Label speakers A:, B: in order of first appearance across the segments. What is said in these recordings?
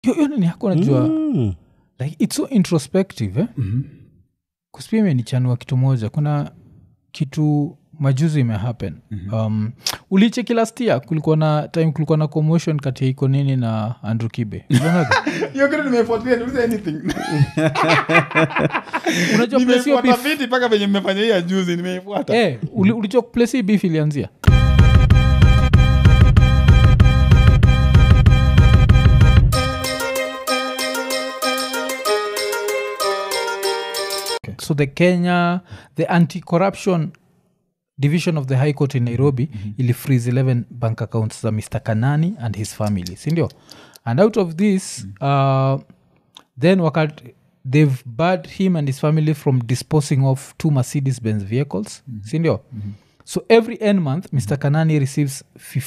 A: hiyo hiyo nini yako najua
B: Mm.
A: like its so introspective eh?
C: Mhm.
A: kuspia imenichanua kitu moja kuna kitu majuzi imehappen mm-hmm. um, uliche kila stia kulikuwa na time kulikuwa na commotion kati ya iko nini na andrew kibe Ulionaga?
C: hiyo kitu nimefuatilia niulize anything
A: unajua place hiyo
C: nimefuata
A: beef-
C: viti mpaka venye mmefanya hii ya juzi nimeifuata
A: Eh, uli- ulijua place hii beef ilianzia so the kenya the anti-corruption division of the high court in nairobi mm-hmm. ili freeze 11 bank accounts za mr kanani and his family sindio and out of this uh, then wakat they've barred him and his family from disposing of two mercedes benz vehicles mm-hmm. sindio mm-hmm. so every end month mr kanani receives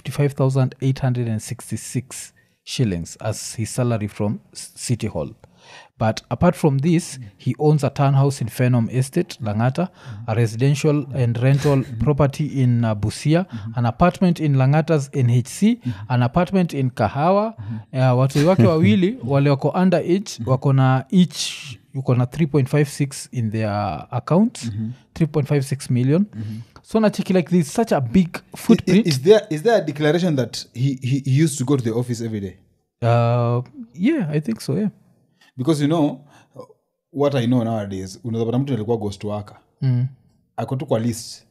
A: 55866 shillings as his salary from S- city hall but apart from this he owns a townhouse in phenom estate langata a residential and rental property in uh, busia an apartment in langata's nhc an apartment in kahawa uh, watu wake wawili wale wako under age wako na each uko na 3.56 in their account 3.56 million so nacheki like this such a big footprint
C: is there is there a declaration that he, he, he used to go to the office every day
A: uh, yeah i think so yeah
C: because you know what i know nowadays unazapata mtu alikuwa ghost waka
A: mm.
C: ako tu kwa list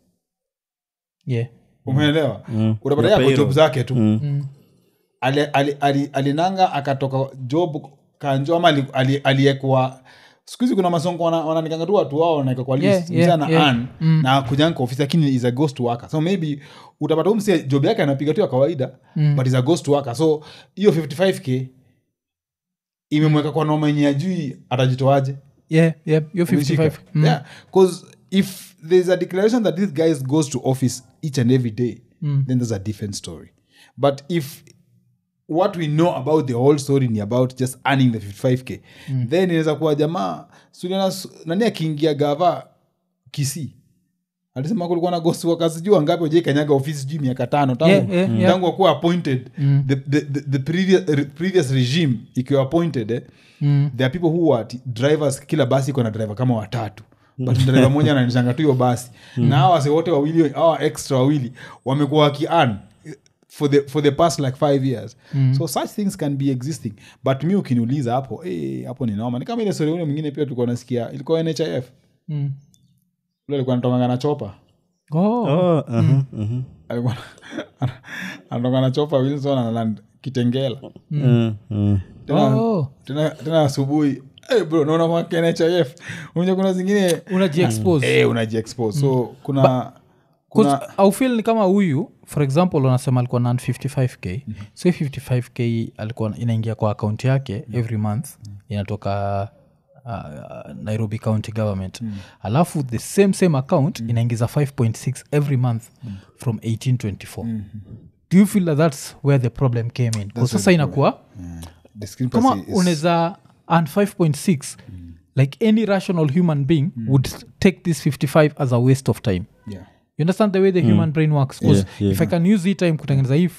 A: yeah
C: umeelewa
B: Mm.
C: utapata
B: Ya
C: yako job
B: payroll.
C: zake tu
B: Mm.
C: ali, ali, ali, alinanga akatoka job kanjo ama ali- ali- aliyekwa siku hizi kuna masongo wana- wananikanga tu watu wao wanaeka kwa
A: Yeah,
C: list
A: yeah,
C: msana
A: yeah.
C: an na kujanga kwa ofisi lakini is a ghost worker so maybe utapata huu msia job yake anapiga tu ya kawaida
A: Mm.
C: but is a ghost worker so hiyo 55k imemweka kwa noma yenye ajui atajitoaje
A: yeah yeah you're 55
C: Umeshika?
A: mm.
C: yeah because if there's a declaration that this guy goes to office each and every day then there's a different story but if what we know about the whole story ni about just earning the 55k then inaweza kuwa jamaa suliana nani akiingia gava kisi alisema kulikuwa na ghost workers sijui wangapi wajai kanyaga ofisi sijui miaka tano tangu
A: Yeah, yeah, yeah.
C: tangu wakuwa appointed the, the, the, the previous, re- previous regime ikiwa appointed eh,
A: Mm.
C: there are people who are t- drivers kila basi iko na driver kama watatu but driver moja ananishanga tu hiyo basi na hawa wase wote wawili hawa extra wawili wamekuwa wakian for the, for the past like five years so such things can be existing but mi ukiniuliza hapo eh, hapo ni noma ni kama ile story ule mwingine pia tulikuwa nasikia ilikuwa nhif
A: Mm.
C: ule alikuwa anatonganga na chopa
A: Oh.
B: Oh, aha, aha.
C: alikuwa anatoka na chopa wilson analand kitengela
B: Mm, mm.
C: tena,
A: Oh.
C: tena, tena asubuhi hey bro naona mwaka nhif unja kuna zingine
A: unajiexpose
C: eh, unajiexpose so kuna kuna
A: aufil ni kama huyu for example unasema alikuwa na 55k so hii 55k alikuwa inaingia kwa akaunti yake every month inatoka uh, nairobi county government alafu the same same account inaingiza 5.6 every month from 1824 do you feel that that's where the problem came in 'Cause sasa inakuwa
C: discrepancy
A: kama
C: is-
A: unaweza earn 5.6 like any rational human being would take this 55 as a waste of time
C: yeah.
A: you understand the way the human brain works 'Cause
B: Yeah, yeah.
A: if i can use hii time kutengeneza hii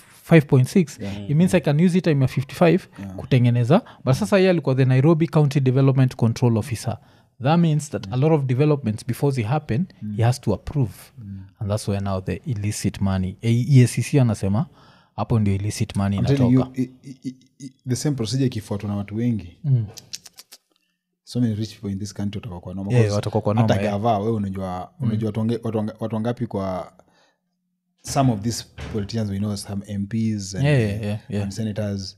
A: 5.6 it means i can use hii time ya 55 kutengeneza but sasa ye alikuwa the nairobi county development control officer that means that a lot of developments before they happen he has to approve and that's where now the illicit money E- EACC anasema hapo ndio illicit money
C: I'm telling
A: inatoka
C: you, i- i- i- the same procedure ikifuatwa na watu wengi so many rich people in this country watakuwa kwa noma
A: Yeah,
C: Because
A: watakuwa kwa noma,
C: hata
A: yeah.
C: gava we unajua unajua watu wange- watu wanga- watu wangapi kwa some of these politicians we know some mps and,
A: Yeah, yeah, yeah, yeah.
C: and senators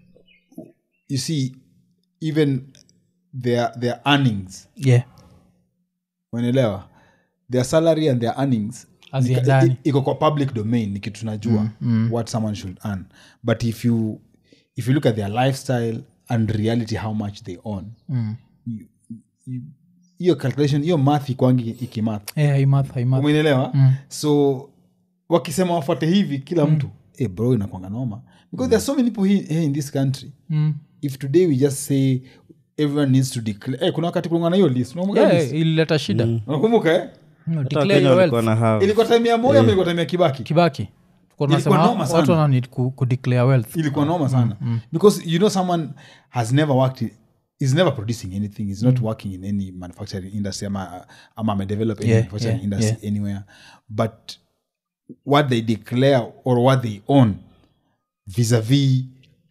C: you see even their their earnings
A: yeah
C: unaelewa their salary and their earnings
A: Haziendani.
C: i- iko kwa public domain ni kitu tunajua what someone should earn but if you if you look at their lifestyle and reality how much they own you- you- hiyo calculation hiyo math ikwangi ikimath
A: yeah imath imath
C: umenelewa so wakisema wafuate hivi kila mtu hey bro inakwanga noma because there are so many people here, here in this country
A: Mm.
C: if today we just say everyone needs to declare hey, kuna wakati kulingana na hiyo list unakumbuka hiyo
A: yeah
C: list?
A: ilileta shida
C: unakumbuka eh?
A: No,
B: Hata
A: declare
B: Wakenya
A: your
B: walikuwa
A: wealth.
B: na have.
C: ilikuwa time ya moja ama ilikuwa time ya kibaki
A: kibaki Kwa
C: Ilikuwa
A: nasema
C: noma sana.
A: watu wananid ku, kudeclare wealth
C: ilikuwa noma sana because you know someone has never worked in, is never producing anything is not working in any manufacturing industry ama, ama amedevelop any
A: Yeah,
C: manufacturing
A: yeah,
C: industry anywhere but what they declare or what they own vis-a-vis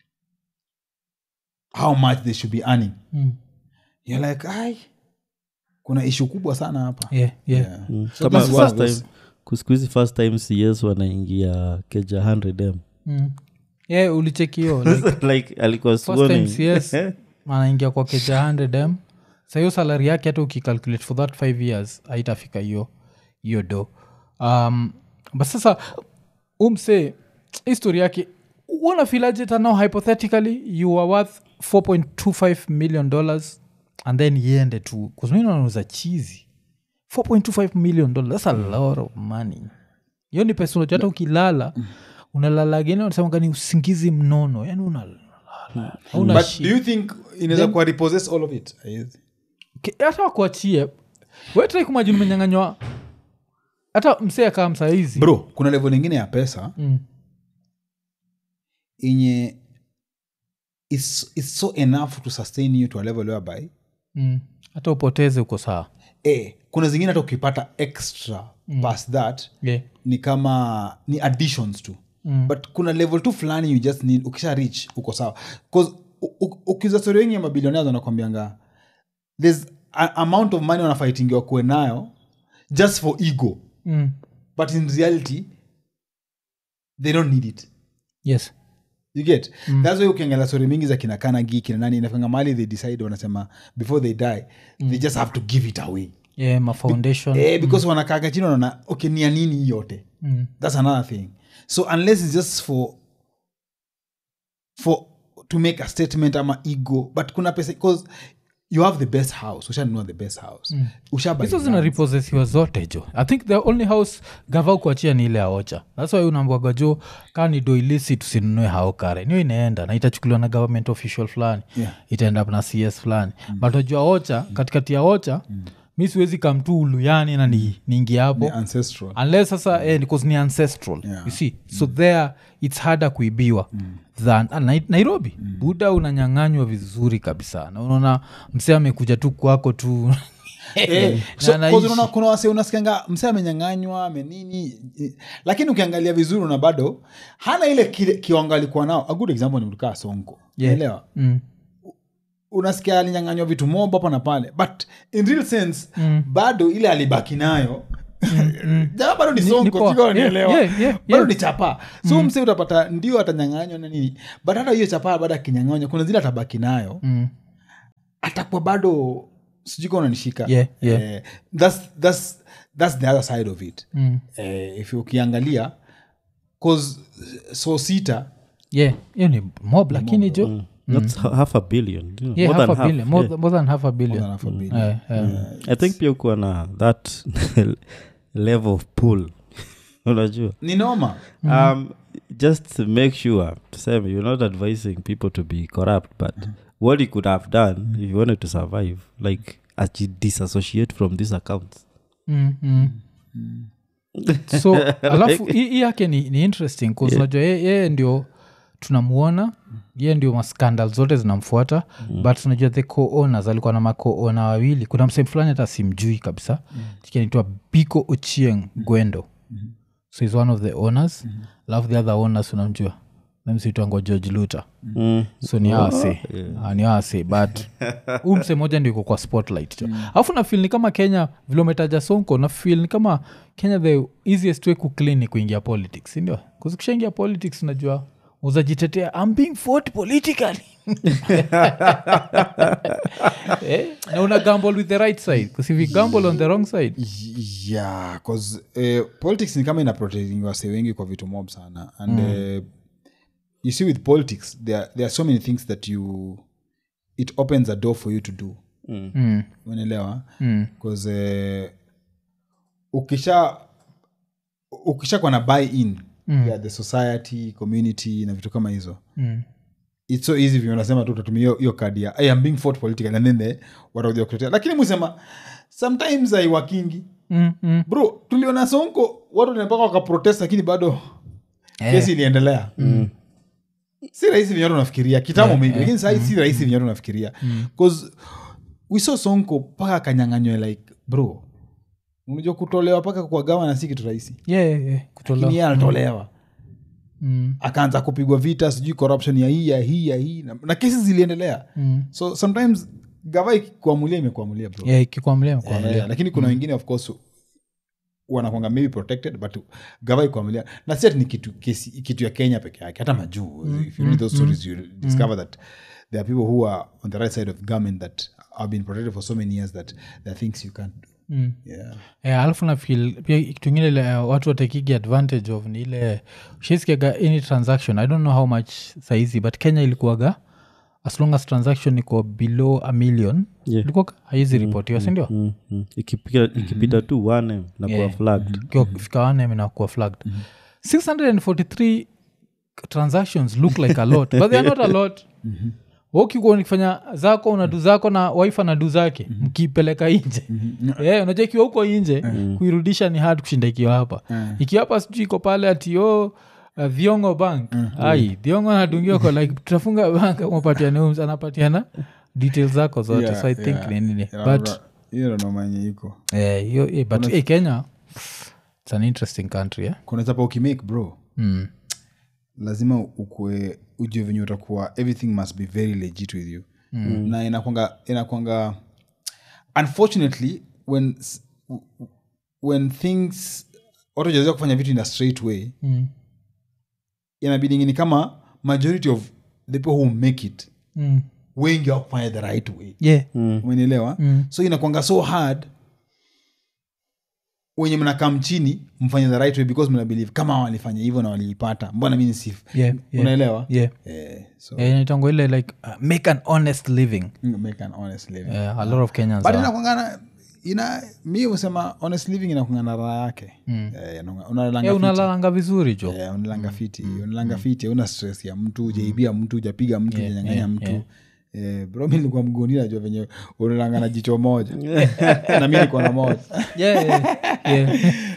C: how much they should be earning
A: Mm.
C: you're like ai kuna ishu kubwa sana hapa
A: yeah, yeah.
C: Yeah.
B: Mm.
C: So
B: kama
C: this is one
B: first
C: of those-
B: time kusikuhizi first time cs wanaingia keja 100m
A: Mm. yeah ulichekio like,
B: like alikuwa
A: first time
B: sworn in.
A: cs anaingia kwa keja 100m sa hiyo salari yake hata ukicalculate for that five years haitafika hiyo hiyo do um, but sasa umse histori yake unafilaje tanao hypothetically you are worth 4.25 million dollars and then iende tu kuzminauza chizi 4.25 million dollars that's a lot of money hiyo ni pesa unajua hata ukilala unalala gene unasemanga ni usingizi mnono yani unalala Hauna
C: but
A: shida.
C: do you think inaweza kuwa repossess all of it Haiwezi.
A: Ke- hata wakuachie wetrai kumajini umenyanganywa hata msee akaa msaizi
C: bro kuna level ingine ya pesa
A: Mm.
C: yenye is, is so enough to sustain you to a level whereby
A: mm. hata upoteze uko sawa
C: eh, kuna zingine hata ukipata extra mm. past that
A: yeah.
C: ni kama ni additions tu mm. but kuna level tu fulani you just need ukisha reach uko sawa bcause ukiza stori wengi ya mabilionea wanakwambianga there's a amount of money wanafaitingiwa kuwe nayo just for ego
A: mm.
C: but in reality they don't need it
A: yes
C: you get mm. thats why ukiangalia stori mingi za kina kanagi kina nani inafanga mali they decide wanasema before they die mm. they just have to give it away
A: yeah, mafoundation
C: eh, because wanakaga chini wanaona okay ni ya nini hii yote
A: mm.
C: that's another thing so unless it's just for for to make a statement ama ego but kuna pesa because you have the best house ushanunua the best house mm.
A: hizo zina repossessiwa zote jo i think the only house gava kuachia ni ile aocha thats why unaambwaga jo kaa ni doilisi tusinunue hao kare niyo inaenda na itachukuliwa na government official fulani
C: Yeah.
A: itaenda up na cs fulani mm. but wajua ocha katikati ya ocha mm. mi siwezi kamtu uluyani na ni, niingie hapo
C: ancestral
A: unless sasa eh, because ni ancestral
C: Yeah.
A: you see so there its harder kuibiwa than ah, Nai- nairobi buda unanyanganywa vizuri kabisa na unaona msee amekuja tu kwako tu
C: Eh,
A: Na
C: so,
A: anaishi.
C: 'cause unaona kuna wase unasikianga msee amenyanganywa amenini eh, lakini ukiangalia vizuri una bado hana ile kile- kiwango alikuwa nao a good example ni mtukaa sonko
A: Yeah.
C: Unaelewa?
A: mm.
C: unasikia alinyanganywa vitu mob hapa na pale but in real sense bado ile alibaki nayo jamaa bado ni
A: Ni-
C: sonko
A: ni poa.
C: sijui
A: Yeah,
C: unanielewa.
A: yeah, yeah,
C: bado
A: yeah.
C: ni chapa so mse utapata ndio atanyanganywa na nini but hata hiyo chapa bado akinyanganywa kuna zile atabaki nayo
A: Mm.
C: atakuwa bado sijui kama unanishika
A: Yeah, yeah.
C: Eh, that's, that's, that's the other side of it
A: Mm.
C: eh, if ukiangalia cause so sita
A: yeah hiyo ni mob lakini jo
B: That's ha- half a billion you know,
A: yeah,
B: more
A: half
B: than
A: a
B: half,
A: billion, more,
B: yeah.
A: more than half a billion
C: more than half a billion.
A: Eh, eh.
B: i think pia ukuwa na that level of pull unajua
C: ni noma
B: um, just to make sure tuseme you're not advising people to be corrupt but what you could have done if you wanted to survive like actually disassociate from these accounts
A: Mm, mm. so alafu hii hii yake ni, ni interesting bcause unajua yeye yeye ndio tunamuona yeye ndio maskandal zote zinamfuata mm. but unajua the co-owners alikuwa na maco-owner wawili kuna msehemu fulani hata simjui kabisa mm. kinaitwa biko ochieng gwendo mm-hmm. so is one of the owners mm-hmm. alafu the other owners unamjua namsitwango george luter
B: mm.
A: so ni awase Ah, ni awase but huu mse moja ndio iko kwa spotlight jo alafu nafil ni kama kenya vile umetaja sonko nafil ni kama kenya the easiest way kuclean ni kuingia politics sindio kuzikishaingia politics unajua uzajitetea I'm being fought politically eh? na una gamble with the right side because if you gamble on the wrong side
C: yeah cause eh, politics ni kama ina protecting wase wengi kwa vitu mob sana and eh, you see with politics there, there are so many things that you it opens a door for you to do
A: mm.
C: unaelewa
A: Mm.
C: bcause eh, ukisha ukisha kwa na buy in mm. yeah, the society community na vitu kama hizo
A: Mm.
C: its so easy vile unasema tu utatumia hiyo- hiyo kadi ya I am being fought politically and then the watakuja kutetea lakini musema sometimes aiwakingi
A: Mm, mm.
C: bro tuliona sonko watu mpaka wakaprotest lakini bado kesi iliendelea si rahisi venye watu unafikiria kitambo maybe lakini sahii si rahisi venye watu unafikiria bcause we saw sonko mpaka akanyanganywe like bro unajua kutolewa mpaka kwa gavana si kitu rahisi
A: Yeah, yeah, yeah.
C: lakini
A: kutolewa
C: yeye anatolewa
A: Mm,
C: akaanza kupigwa vita sijui corruption ya hii ya hii ya hii na, na kesi ziliendelea
A: mm.
C: so sometimes gava ikikuamulia imekuamulia bro
A: Yeah, ikikwamlia ikikwamlia.
C: Eh, lakini kuna wengine of course wanakwanga maybe protected but gava ikuamulia na si ati ni kitu, kesi, kitu ya kenya peke yake hata majuu if you read those stories you discover that there are people who are on the right side of government that have been protected for so many years that there are things you can't do
A: Mm.
C: yeah.
A: Eh, alafu nafil pia kitu ingine ile eh, watu watakigi advantage of ni ile shiskiaga any transaction i don't know how much saizi but kenya ilikuwaga as long as transaction iko below a million
B: Yeah.
A: ilikuwa haizi ripotiwa sindio
B: Mm, mm. ikipita ikipita tu wane na kuwa flagged
A: fika wanem inakuwa flagged 643 transactions look like a lot but they are not a lot ukikuwa nikifanya zako unadu zako na wife anadu zake mkipeleka inje yeah, unajua ikiwa huko inje kuirudisha ni hard kushinda ikiwa hapa ikiwa hapa sijui iko pale atio uh, dhiongo bank ai dhiongo anadungiwa kwa like tutafunga bank mapatiane ums anapatiana details zako zote
C: Yeah,
A: so i think
C: yeah.
A: ni nini
C: Yeah,
A: but
C: ra- hiyo ndo manye iko
A: eh, hiyo eh, but eh, kenya it's an interesting country eh?
C: kuna chapa ukimake bro
A: mm.
C: lazima ukue ujue venye utakuwa everything must be very legit with you mm. na inakwanga inakwanga unfortunately when s- when things watu wajaweza kufanya vitu in a straight way
A: Mm.
C: inabidi ni kama majority of the people who make it
A: Mm.
C: wengi wakufanya the right way
A: yeah
C: umenielewa
A: Mm.
C: so inakwanga so hard wenye mnakam chini mfanye the right way because mnabelieve kama walifanya hivyo na waliipata mbona mi nisif
A: yeah, yeah.
C: unaelewa
A: yeah
C: eh, so
A: Eh, inaitangwa ile like uh, make an honest living
C: make an honest living
A: Eh, a lot of kenyans
C: but
A: are.
C: inakwangana ina mi husema honest living inakwangana raha yake Eh, inakungana- unalalanga
A: Eh,
C: fiti.
A: unalalanga vizuri jo
C: Eh, unalanga fiti unalanga fiti una stress ya mtu ujaibia mtu ujapiga mtu ujanyanganya mtu Eh, bro mi nilikuwa mgoni najua venye unalanga na jicho moja na mi niko na moja
A: yeah, yeah,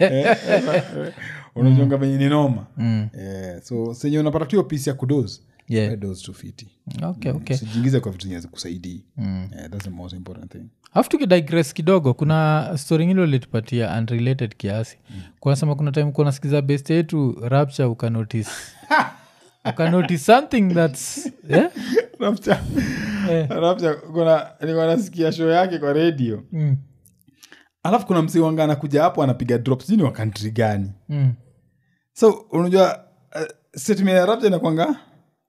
A: yeah.
C: unajonga venye ni noma
A: Mm.
C: Eh, so senye unapata tu hiyo pisi ya kudos
A: Yeah.
C: we dose tu fiti
A: okay okay
C: sijiingize kwa vitu zenye zikusaidii Eh, that's the most important thing
A: alafu tukidigress kidogo kuna story ingine ulitupatia unrelated kiasi kunasema kuna time kuwa nasikiza best yetu rapture ukanotice ukanotice something thats yeah?
C: Rapture. Rapture, kuna nilikuwa nasikia show yake kwa redio
A: mm.
C: alafu kuna msi wanga anakuja hapo anapiga drop sijui ni wa kantri gani
A: Mm.
C: so unajua uh, statement ya rapture inakwanga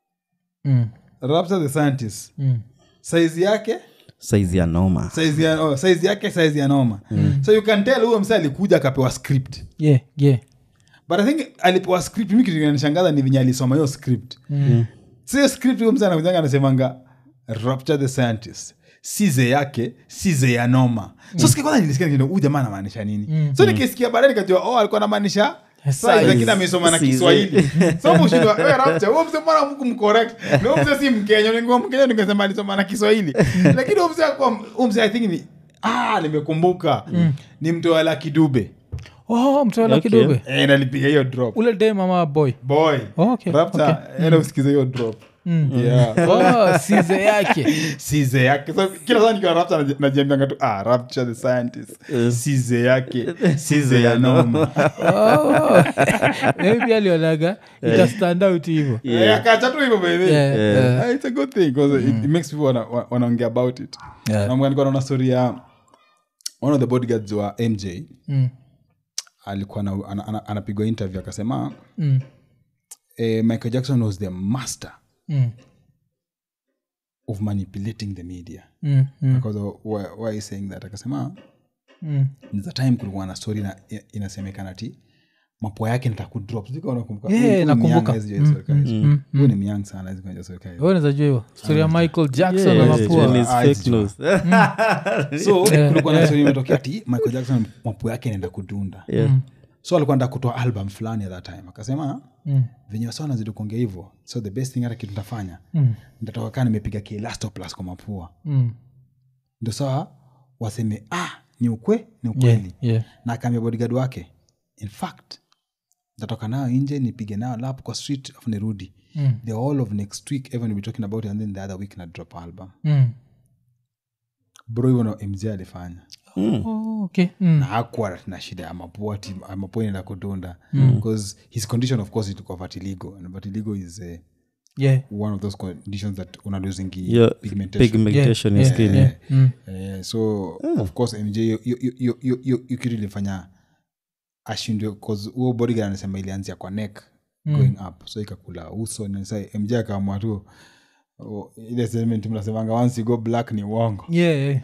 A: Mm.
C: rapture the scientist
A: Mm.
C: saizi yake
B: saizi ya noma
C: saizi ya, oh, saizi yake saizi ya noma so you can tell huyo msa alikuja akapewa script
A: yeah yeah
C: but i think alipewa script mi kitu kinanishangaza ni venye alisoma hiyo script
A: Mm.
C: sio script huyo msa anakujanga anasemanga rapture the scientist size yake size ya noma so sikia kwanza nilisikia nikienda, huyu jamaa anamaanisha nini so nikisikia baadaye nikajua oh alikuwa anamaanisha size, lakini amesoma na
B: Size.
C: kiswahili so mshindwa wewe rapture wewe msema mbona mku mcorrect na wewe msema si mkenya ningekuwa mkenya ningesema alisoma na kiswahili lakini wewe msema kwa wewe msema i think ni ah nimekumbuka ni mtu wa Lucky Dube
A: oh mtoela
B: Okay.
A: kidobe
C: eh nalipiga hiyo drop
A: ule dem ama boy
C: boy
A: Oh, okay,
C: rapture enda usikize hiyo drop yeah
A: oh, size yake
C: size yake so, kila saa nikiwa rapture naji- najiambianga tu ah, rapture the scientist size yake size ya noma
A: oh. maybe alionaga ita stand out hivo
C: Eh, akacha tu hivyo by the way.
A: Yeah, yeah.
C: Ah, it's a good thing because it, it makes people wana- wa- wanaongea about it
A: Yeah.
C: Na nilikuwa naona story ya one of the bodyguards wa mj
A: Mm.
C: alikuwa na- ana- ana- anapigwa interview akasema
A: Mm.
C: eh, michael jackson was the master
A: Mm.
C: of manipulating the media
A: Mm. Mm.
C: because of, why, why is saying that akasema
A: Mm.
C: the time kulikuwa na story na, inasemekana ti mapo yake nitakudrop Sijui kama unakumbuka.
A: Yeah,
C: Huyu- huyu ni
A: nakumbuka.
C: myang, hawezi jua hizo story hizo.
A: mm,
C: Huyu ni myang sana hawezi kujua hizo story hizo.
A: Wewe unaweza jua hiyo story ya michael jackson
B: Yeah,
A: na
B: yeah,
A: mapua
B: and his
C: Ah,
B: fake
C: it's
B: news.
C: so kulikuwa na story imetokea ti michael jackson mapo yake inaenda kudunda
B: Yeah.
C: so alikuwa nda kutoa album fulani at that time akasema
A: Mm.
C: venye wasa nazidi kuongea hivyo so the best thing hata kitu ntafanya
A: Mm.
C: ntatoka kaa nimepiga kielastoplas kwa mapua
A: Mm.
C: ndo sawa waseme ah ni ukwe ni
A: Yeah,
C: ukweli
A: yeah.
C: na akaambia bodyguard wake in fact tatoka nayo nje nipige nayo lap kwa street afu nirudi
A: Mm.
C: the whole of next week everyone will be talking about it and then the other week na drop album
A: Mm.
C: bro hivyo ndo mj alifanya
A: Oh, okay. Mm.
C: na hakuwa na shida ya mapua ati mapua inaenda kudunda because his condition of course ilikuwa vertigo and vertigo is uh,
A: Yeah.
C: one of those conditions that una losing
B: Yeah,
C: pigmentation
B: pigmentation in
A: Yeah,
B: skin
A: yeah. Mm.
C: Eh, so of course mj hiyo- hiyo- hiyo- hiyo- hiyo- hiyo kitu ilifanya ashindwe cause huo bodyguard anasema ilianzia kwa neck going up so ikakula uso na sasa mj akaamua tu oh, ile statement mnasemanga once you go black ni uongo
A: Yeah, yeah.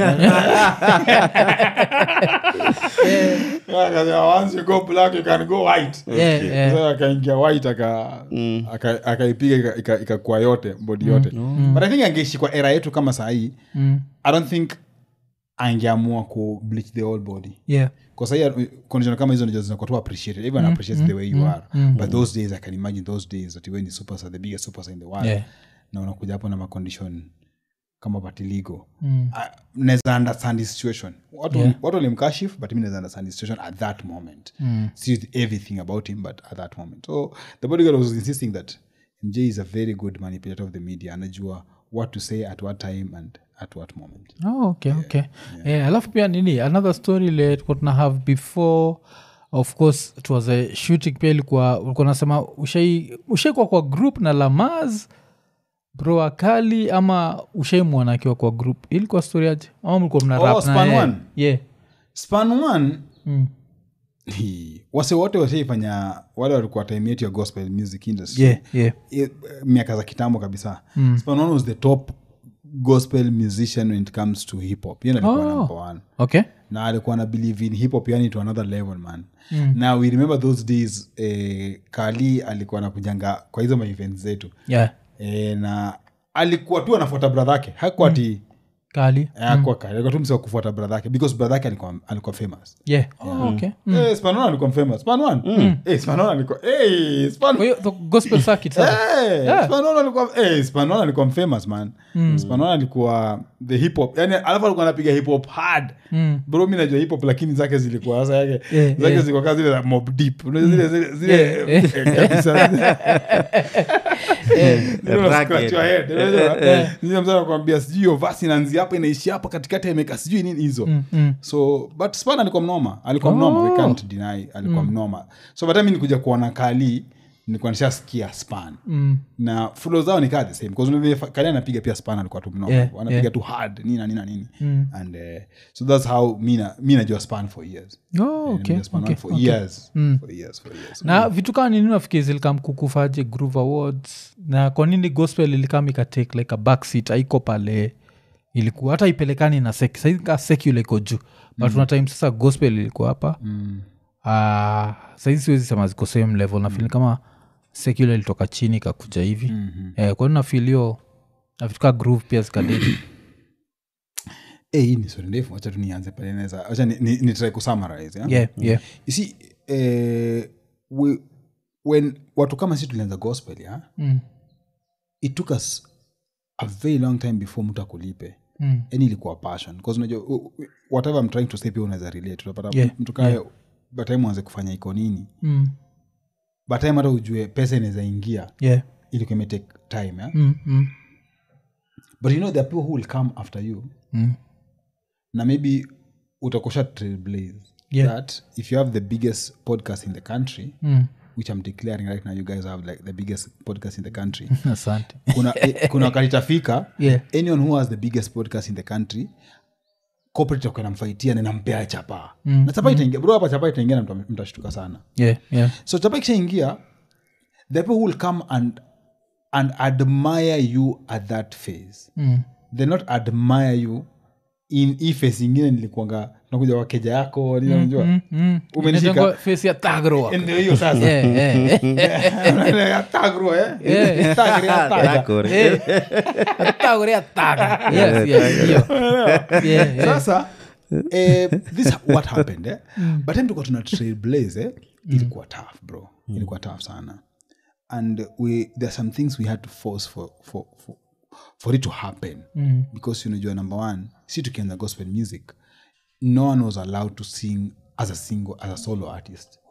C: Akasema, once you go black you can go white
A: Yeah, yeah.
C: Sasa akaingia white aka- aka- akaipiga ika- ika- ikakua yote bodi yote but i think angeishi kwa era yetu kama sahii
A: Mm.
C: i don't think angeamua ku bleach the whole body
A: Yeah.
C: kwa sahii condition kama hizo ndizo zinakuwa tu appreciated everyone appreciates the way you are but those days i can imagine those days that when the superstar the biggest superstar in the world
A: Yeah.
C: na unakuja hapo na macondition kama patiligo
A: Mm.
C: uh, naweza understand his situation watu watu walimkashif but mi naweza understand his situation at that moment
A: Mm.
C: see everything about him but at that moment so the bodyguard was insisting that mj is a very good manipulator of the media anajua what to say at what time and at what moment
A: Oh, okay, okay. Yeah, alafu pia nini another story ile tulikuwa tuna have before of course it was a shooting pia ilikuwa ulikuwa nasema ushai ushaikuwa kwa group na lamaz bro akali ama ushaimwona akiwa kwa group ilikuwa story aje ama mlikuwa mna
C: Oh,
A: rap na
C: Span
A: yeye?
C: One?
A: yeah
C: span one
A: mm.
C: Hii, wase wote washaifanya wale walikuwa time yetu ya gospel music industry
A: yeah yeah
C: I- miaka za kitambo kabisa mm. Span One was the top gospel musician when it comes to hip hop Yeye ndo alikuwa
A: Oh.
C: number one
A: okay
C: na alikuwa na believe in hip hop yani to another level man mm. na we remember those days eh, kali alikuwa anakujanga kwa hizo maevents zetu
A: yeah
C: eh, na alikuwa tu anafuata brother yake hakuwa ati
A: kali
C: hakuwa kali alikuwa tu msewa kufuata brother yake because brother yake alikuwa, alikuwa famous
A: yeah oh, okay
C: Eh, Span One alikuwa famous Span One? Eh, Span One alikuwa eh, Span-
A: kwa hiyo the gospel circuit sasa
C: Eh, Span One alikuwa eh, Span One alikuwa famous man Span One alikuwa the hip hop yani alafu alikuwa anapiga hip hop hard bro mi najua hip hop lakini zake zilikuwa sasa yake
A: Yeah,
C: zake
A: yeah.
C: zilikuwa kama zile za mob deep Unajua zile zile zile
A: Yeah,
C: eh, kabisa Zile una
B: Rugged.
C: scratch your head, unajua? Zile mzee anakuambia sijui hiyo verse inaanzia hapa inaishia hapa katikati ameka sijui nini hizo so but span alikuwa mnoma alikuwa mnoma we can't deny alikuwa mnoma so bata mi nikuja kuona kali nilikuwa nishasikia span
A: mm.
C: na fulo zao nikaa the same because vile fa- kali anapiga pia span alikuwa tu mnoma
A: Yeah,
C: anapiga
A: yeah.
C: tu hard nini na nini na nini and uh, so that's how mi na- mi najua span for years
A: oh, okay,
C: Nimejua Span
A: okay,
C: for
A: okay.
C: years for years for years
A: na vitu kaa nini nafikiri zilikam kukufaje groove awards na kwa nini gospel ilikam ikatake like a backseat aiko pale ilikuwa hata ipelekani na sek saika secular iko juu but una time sasa gospel ilikuwa hapa mm. uh, saizi siwezi sema ziko same level na feel kama secular ilitoka chini ikakuja hivi mm-hmm. eh, kwa nini nafil hiyo na vitu kaa groove pia zikadedi
C: Eh, hii ni stori ndefu wacha tu nianze pale naweza wacha ni, ni, ni try kusummarize yeah?
A: yeah, yeah.
C: you see eh, we, when watu kama si tulianza gospel yeah?
A: Mm.
C: it took us a very long time before mtu akulipe
A: Mm.
C: yani ilikuwa passion bcause unajua u- u- whatever I'm trying to say pia unaweza relate utapata
A: Yeah,
C: mtu kae batime uanze kufanya iko nini
A: Mm.
C: batime hata ujue pesa inaweza ingia
A: yeah.
C: ilikuwa imetake time yeah?
A: Mm. Mm.
C: but you know there are people who will come after you
A: Mm.
C: na maybe utakosha trailblaze
A: Yeah.
C: that if you have the biggest podcast in the country
A: Mm.
C: which i'm declaring right now you guys have like the biggest podcast in the country
A: asante
C: kuna, eh, kuna wakati itafika
A: Yeah.
C: anyone who has the biggest podcast in the country corporate itakuwa inamfaitia na inampea chapa mm. na chapa itaingia bro hapa chapa itaingia na mta- mtashtuka sana
A: yeah, yeah.
C: so chapa ikishaingia the people who will come and and admire you at that phase
A: Mm.
C: they not admire you in hii phase ingine nilikuanga nakuja wakeja yako nini unajua
A: Mm.
C: Umenishika.
A: Inaitangwa face ya tagroa
C: ndio hiyo sasa
A: Yeah, yeah.
C: Ya tagro, eh?
A: Yeah.
C: Tagro, ya taga.
B: Tako,
A: Eh, tago ya taga. Yes, yes, hiyo. Yeah, yeah.
C: sasa eh, this what happened eh? but time tulikuwa tuna trailblaze eh? ilikuwa tough bro ilikuwa tough sana and we there are some things we had to force for, for, for, for it to happen
A: Mm.
C: because unajua number one si tukianza gospel music no one was allowed to sing as a single as a solo artist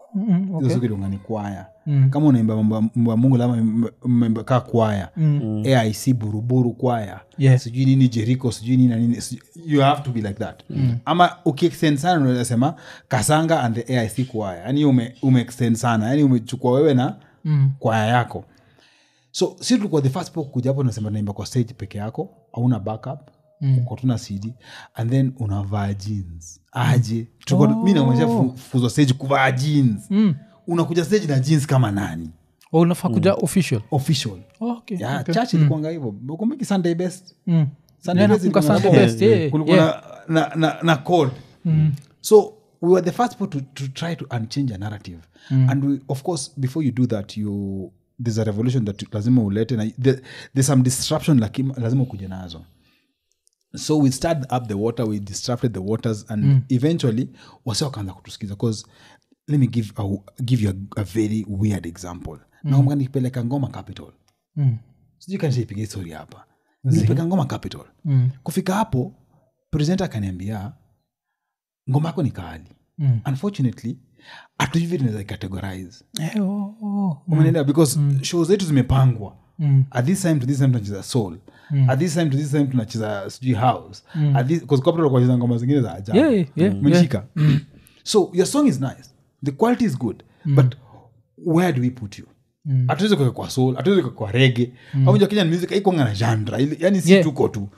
A: Mm,
C: hizo
A: okay.
C: siku ilikuwa ni kwaya
A: Mm.
C: kama unaimba mambo ya- mambo ya mungu lama mmemba kaa kwaya aic buruburu kwaya
A: Yeah.
C: sijui nini jeriko sijui nini na nini sijui- you have to be like that ama ukiextend sana unasema kasanga and the aic kwaya yani ume, umeextend sana yani umechukua wewe na
A: Mm.
C: kwaya yako so si tulikuwa the first people kuja hapo nasema naimba kwa stage peke yako hauna backup mm. uko tuna cd and then unavaa jeans aje Tulikuwa- mi namwezesha fu- fuzwa stage kuvaa jeans
A: Mm.
C: unakuja stage na jeans kama nani
A: Oh, unafaa kuja official
C: official
A: Oh, okay,
C: yeah,
A: okay.
C: church ilikuanga hivyo ukumbuki sunday best
A: Mm.
C: Sunday
A: Yeah,
C: best
A: nakumbuka
C: ilikuwa
A: Sunday
C: na-
A: best, yeah,
C: kulikuwa
A: yeah.
C: na, na, na, na code so we were the first people to, to try to unchange a narrative and we, of course before you do that you there's a revolution that lazima ulete na the, there's some disruption lakima, lazima ukuja nazo so we stirred up the water we disrupted the waters and eventually wase wakaanza kutusikiza because let me give, a, give you a, a very weird example mm. naomba nikipeleka ngoma capital
A: Mm.
C: sijui kanishaipiga histori hapa nilipeleka ngoma capital
A: Mm.
C: kufika hapo presenta akaniambia ngoma yako ni kali
A: Mm.
C: unfortunately hatujui vile tunaweza categorize
A: Eh, oh, oh.
C: umeelewa because show zetu zimepangwa
A: Mm.
C: at this time to this time tunacheza soul at this time to this time tunacheza sijui house at this because corporate walikuwa wanacheza ngoma zingine za ajabu
A: Yeah, yeah, yeah,
C: Umenishika? so your song is nice the quality is good but where do we put you hatuwezi kuweka kwa soul hatuwezi kuweka kwa rege mm. au kenyan music aikonga na genre Ile- yani si
A: Yeah.
C: tuko tu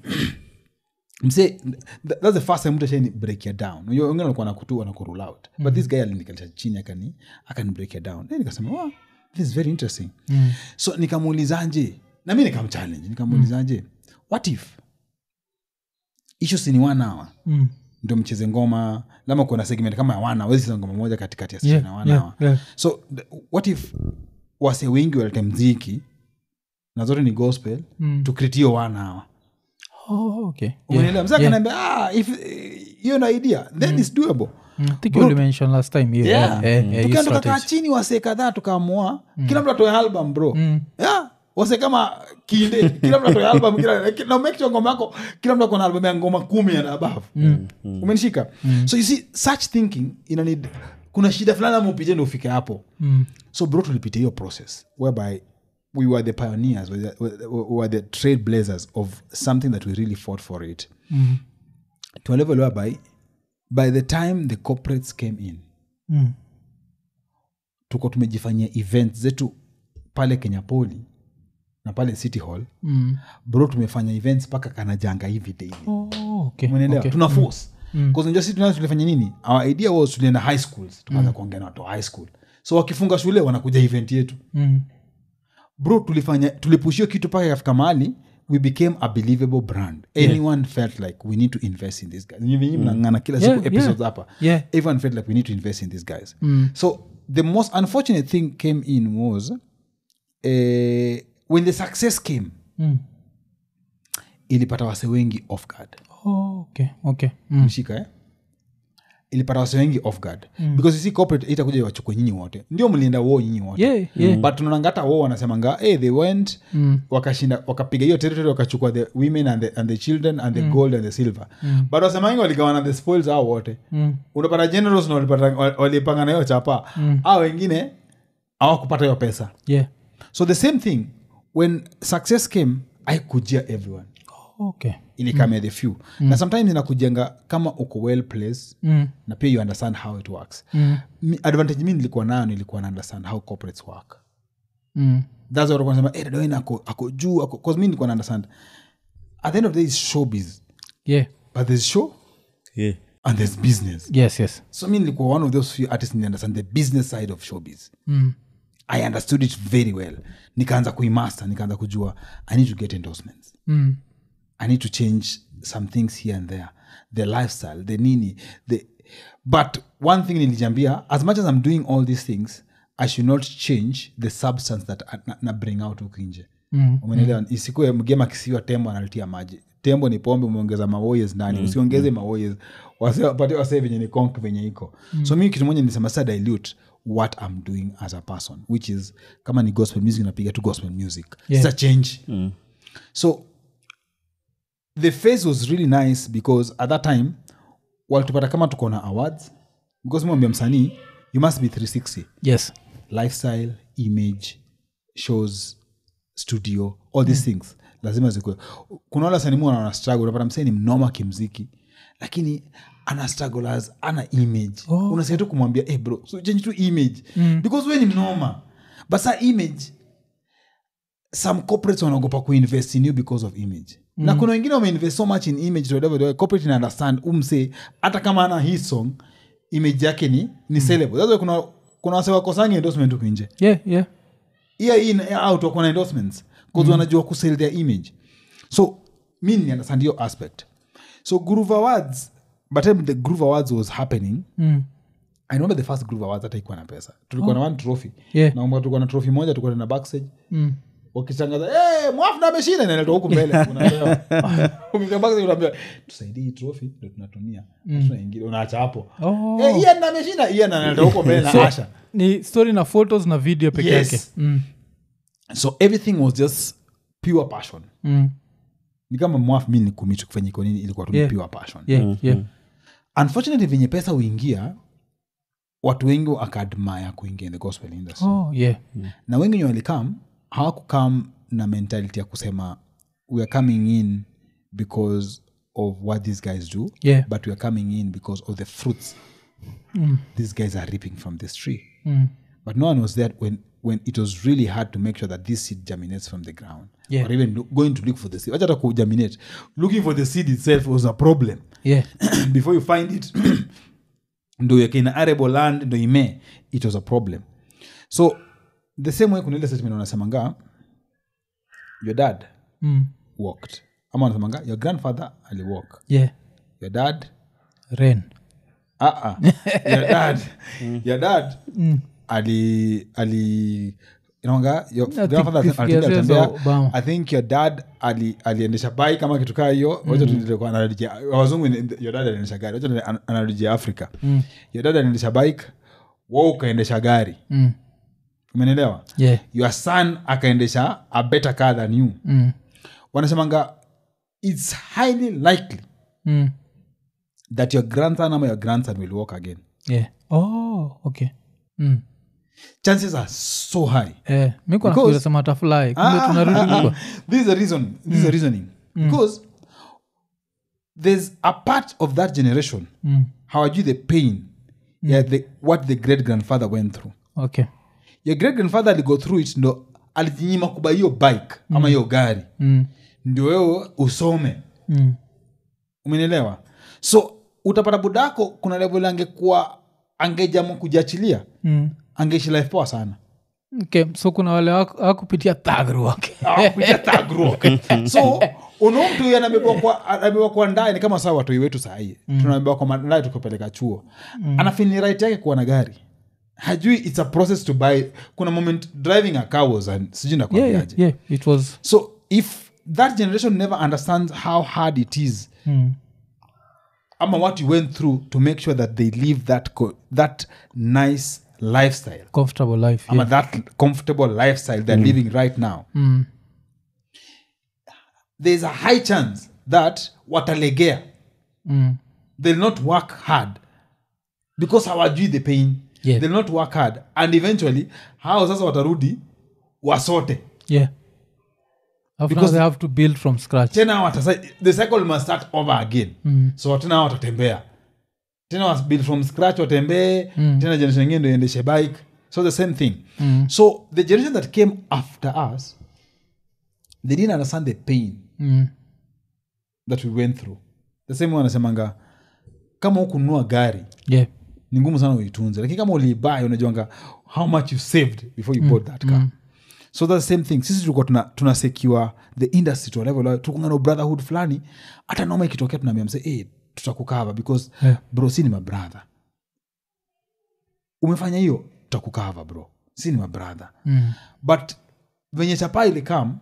C: mse th- that's the first time mtu ashaini break ya down Unajua wengine walikuwa nakutu wanakurule out but this guy alinikalisha chini akani akani break ya down then nikasema wow, this is very interesting
A: Mm.
C: so nikamuulizaje na mi nikamchallenge nikamuulizaje what if issues ni one hour
A: Mm.
C: ndio mcheze ngoma lama kuna segment kama ya wana wezi cheza ngoma moja katikati ya
A: Yeah,
C: yeah, wana
A: yeah,
C: hour.
A: yeah.
C: so th- what if wase wengi walete mziki na zote ni gospel
A: Mm.
C: tukritio wana hour
A: Oh, okay.
C: umeelewa
A: Yeah,
C: mzee
A: yeah.
C: akaniambia ah, if eh, hiyo na idea then it's doable
A: Mm, I think you only mentioned last time yeah,
C: Yeah.
A: yeah, yeah, yeah, hiyo
C: tukienda tukakaa
A: strategy.
C: chini wasee kadhaa tukaamua kila mtu atoe album bro
A: Mm.
C: yeah. wase kama kinde kila mtu atoe album kila na make sure ngoma yako kila mtu akona album ya ngoma kumi and above umenishika so you see such thinking ina need kuna shida fulani ama upitie ndo ufike hapo
A: Mm.
C: so bro tulipitia hiyo process whereby we were the pioneers we were the, we were the trailblazers of something that we really fought for it
A: Mm.
C: to a level whereby by the time the corporates came in
A: Mm.
C: tuko tumejifanyia event zetu pale kenya poli na pale city hall
A: Mm.
C: bro tumefanya events mpaka kanajanga hivi daily
A: Oh, okay,
C: umeelewa
A: okay.
C: tuna force mm. si tunaa tulifanya nini our idea was tulienda high schools tukaanza kuongea na watu wa high school so wakifunga shule wanakuja event yetu
A: Mm.
C: bro tulifanya tulipushio kitu mpaka ikafika mahali we became a believable brand anyone felt like we need to invest in this guys Nyinyi mnang'ana kila siku
A: Yeah,
C: episodes
A: yeah.
C: hapa
A: Yeah.
C: everyone felt like we need to invest in these guys so the most unfortunate thing came in was uh, when the success came
A: Mm.
C: ilipata wase wengi off guard
A: Oh, okay, okay. Mm.
C: mshika eh? ilipata wase wengi off guard because you see corporate itakuja wachukue nyinyi wote ndio mlienda wo nyinyi wote
A: Yeah, yeah.
C: but tunaonanga hata wo wanasemanga hey, they went
A: Mm.
C: wakashinda wakapiga hiyo territory wakachukua the women and the, and the children and the gold and the silver but wasemangi waligawana the spoils hao wote
A: Mm.
C: unapata generals na walipata- wa- walipanga na hiyo chapa mm. au wengine hawakupata hiyo pesa
A: Yeah.
C: so the same thing when success came aikujia everyone
A: Okay.
C: ilikamia the few na sometimes inakujenga kama uko well placed
A: Mm.
C: na pia you understand how it works
A: Mm.
C: Mi- advantage mi nilikuwa nayo nilikuwa na understand how corporates work
A: Mm.
C: that's what nasema hey, Dadoin ako, ako juu ako cause mi nilikuwa na understand at the end of the day is showbiz
A: Yeah.
C: but there's show
B: yeah.
C: and there's business
A: Yes, yes.
C: so mi nilikuwa one of those few artists ni understand the business side of showbiz
A: Mm.
C: i understood it very well nikaanza kuimaster nikaanza kujua i need to get endorsements
A: Mm.
C: i need to change some things here and there the lifestyle the nini the but one thing nilijambia as much as i'm doing all these things i should not change the substance that I- na, na bring out huku nje
A: Mm.
C: umenelewa isikue mgema kisiwa tembo analitia maji tembo ni pombe umeongeza mawoyes ndani usiongeze mawoyes wapatie wasee venye ni conk venye iko so mi kitu moja nilisema sa dilute what i'm doing as a person which is kama ni gospel music napiga tu gospel music
A: Yeah.
C: yeah. change so the face was really nice because at that time walitupata kama tuko na awards because mwambia msanii you must be 360
A: yes
C: lifestyle image shows studio all these things lazima zikue kuna wale wasanii wana struggle unapata msee ni mnoma kimziki lakini ana struggle as ana image
A: Oh.
C: unasikia tu kumwambia hey bro so change to image because we ni mnoma but sa image some corporates wanaogopa kuinvest in you because of image na kuna wengine wameinvest so much in image to whatever the way corporate ina understand umse hata kama ana hii song image yake ni ni sellable that's why kuna kuna wase wakosangi endorsement huku nje
A: yeah yeah
C: yeah in yeah out wako na endorsements bcause wanajua kusell their image so mi ni understand your aspect so groove awards but time the groove awards was happening
A: mm.
C: i remember the first groove awards hata ikuwa na pesa tulikuwa na one trophy
A: Yeah.
C: naomba tulikuwa na trophy moja tulikuwa na backstage
A: Mm.
C: wakitangaza hey, mwafna ameshinda inaletwa huku mbele unapewa. Ukikaa backstage unaambiwa tusaidie hii trophy ndo tunatumia Hatuna ingine unaacha hapo
A: Oh.
C: hey, Ian ameshinda Ian analeta huko mbele na
A: so
C: asha
A: ni story na photos na video peke
C: Yes.
A: yake mm.
C: so everything was just pure passion
A: Mm.
C: ni kama mwaf mi ni kumit kufanya iko nini ilikuwa tu ni
A: Yeah.
C: pure passion
A: yeah yeah
C: unfortunately venye pesa huingia watu wengi akaadmire kuingia in the gospel industry
A: oh yeah
C: na wengi wenye walikam hawakukam na mentality ya kusema we are coming in because of what these guys do
A: Yeah.
C: but we are coming in because of the fruits
A: Mm.
C: these guys are reaping from this tree
A: Mm.
C: but no one was there when when it was really hard to make sure that this seed germinates from the ground
A: Yeah.
C: or even lo- going to look for the seed wacha hata kugerminate looking for the seed itself was a problem
A: yeah
C: before you find it ndo uweke in arable land ndo imee it was a problem so the same way kuna ile statement wanasemanga your dad
A: mm.
C: walked ama wanasemanga your grandfather aliwalk
A: yeah
C: your dad
A: rain
C: uh-uh. your dad your dad ali ali inaonga your
A: think
C: grandfather
A: fifty
C: alitembea-
A: years
C: alitembea.
A: za Obama.
C: i think your dad ali aliendesha bai kama kitu kaa hiyo wacha tulikuwa anarejea wazungu ni- your dad aliendesha gari wacha tuende- ana- anarejea afrika your dad aliendesha bike wa ukaendesha gari
A: mm.
C: umenielewa
A: yeah
C: your son akaendesha a better car than you
A: mm.
C: wanasemanga its highly likely
A: Mm.
C: that your grandson ama your grandson will walk again
A: yeah oh okay mm.
C: chances are so high
A: eh, mi
C: Because-
A: kunasema tafulai kumbe
C: Ah,
A: tunarudi
C: ah, ah.
A: huko.
C: this is a reason this is a reasoning because there's a part of that generation
A: Mm.
C: hawajui the pain yeah, the, what the great grandfather went through
A: okay
C: your great grandfather aligo through it ndo alijinyima kuba hiyo bike ama hiyo gari
A: mm.
C: ndio wewe usome
A: Mm.
C: umenielewa so utapata budako kuna level angekuwa angejamwa kujiachilia
A: Mm.
C: angeishi life poa sana
A: okay so kuna wale hawaku- hawakupitia thagru okay.
C: Hawakupitia thug rock. so unaomtu huyu anabebwa kwa- anabebwa kwa ndani kama saa watoi wetu sahii mm. tunabebwa kwa mandai tukupeleka chuo mm. anafini right yake kuwa na gari hajui its a process to buy kuna moment driving a car was an- sijui
A: yeah,
C: nakwambiaje
A: yeah, yeah. it was
C: so if that generation never understands how hard it is
A: mm.
C: ama what you went through to make sure that they live that co- that nice lifestyle
A: comfortable life
C: ama
A: yeah.
C: that comfortable lifestyle they're living right now
A: mm.
C: there's a high chance that watalegea
A: Mm.
C: they'll not work hard because hawajui the pain
A: Yeah.
C: they'll not work hard and eventually hao sasa watarudi wasote
A: yeah Alafu now
C: Because-
A: they have to build from scratch
C: tena watasa, the cycle must start over again
A: Mm.
C: so tena hao watatembea tena was build from scratch watembee
A: Mm.
C: tena generation ingine ndo iendeshe bike so the same thing
A: Mm.
C: so the generation that came after us they didn't understand the pain
A: Mm.
C: that we went through the same way wanasemanga kama hukununua gari
A: yeah
C: ni ngumu sana uitunze lakini kama uliibai unajuanga how much you saved before you bought that car so that's the same thing sisi tulikuwa tuna, tuna secure the industry to a level tukungana brotherhood fulani hata noma ikitokea tunaambia mse hey, tutakukava because
A: Yeah.
C: bro si ni mabrother umefanya hiyo tutakukava bro si ni mabrother
A: mm.
C: but venye chapa ilikam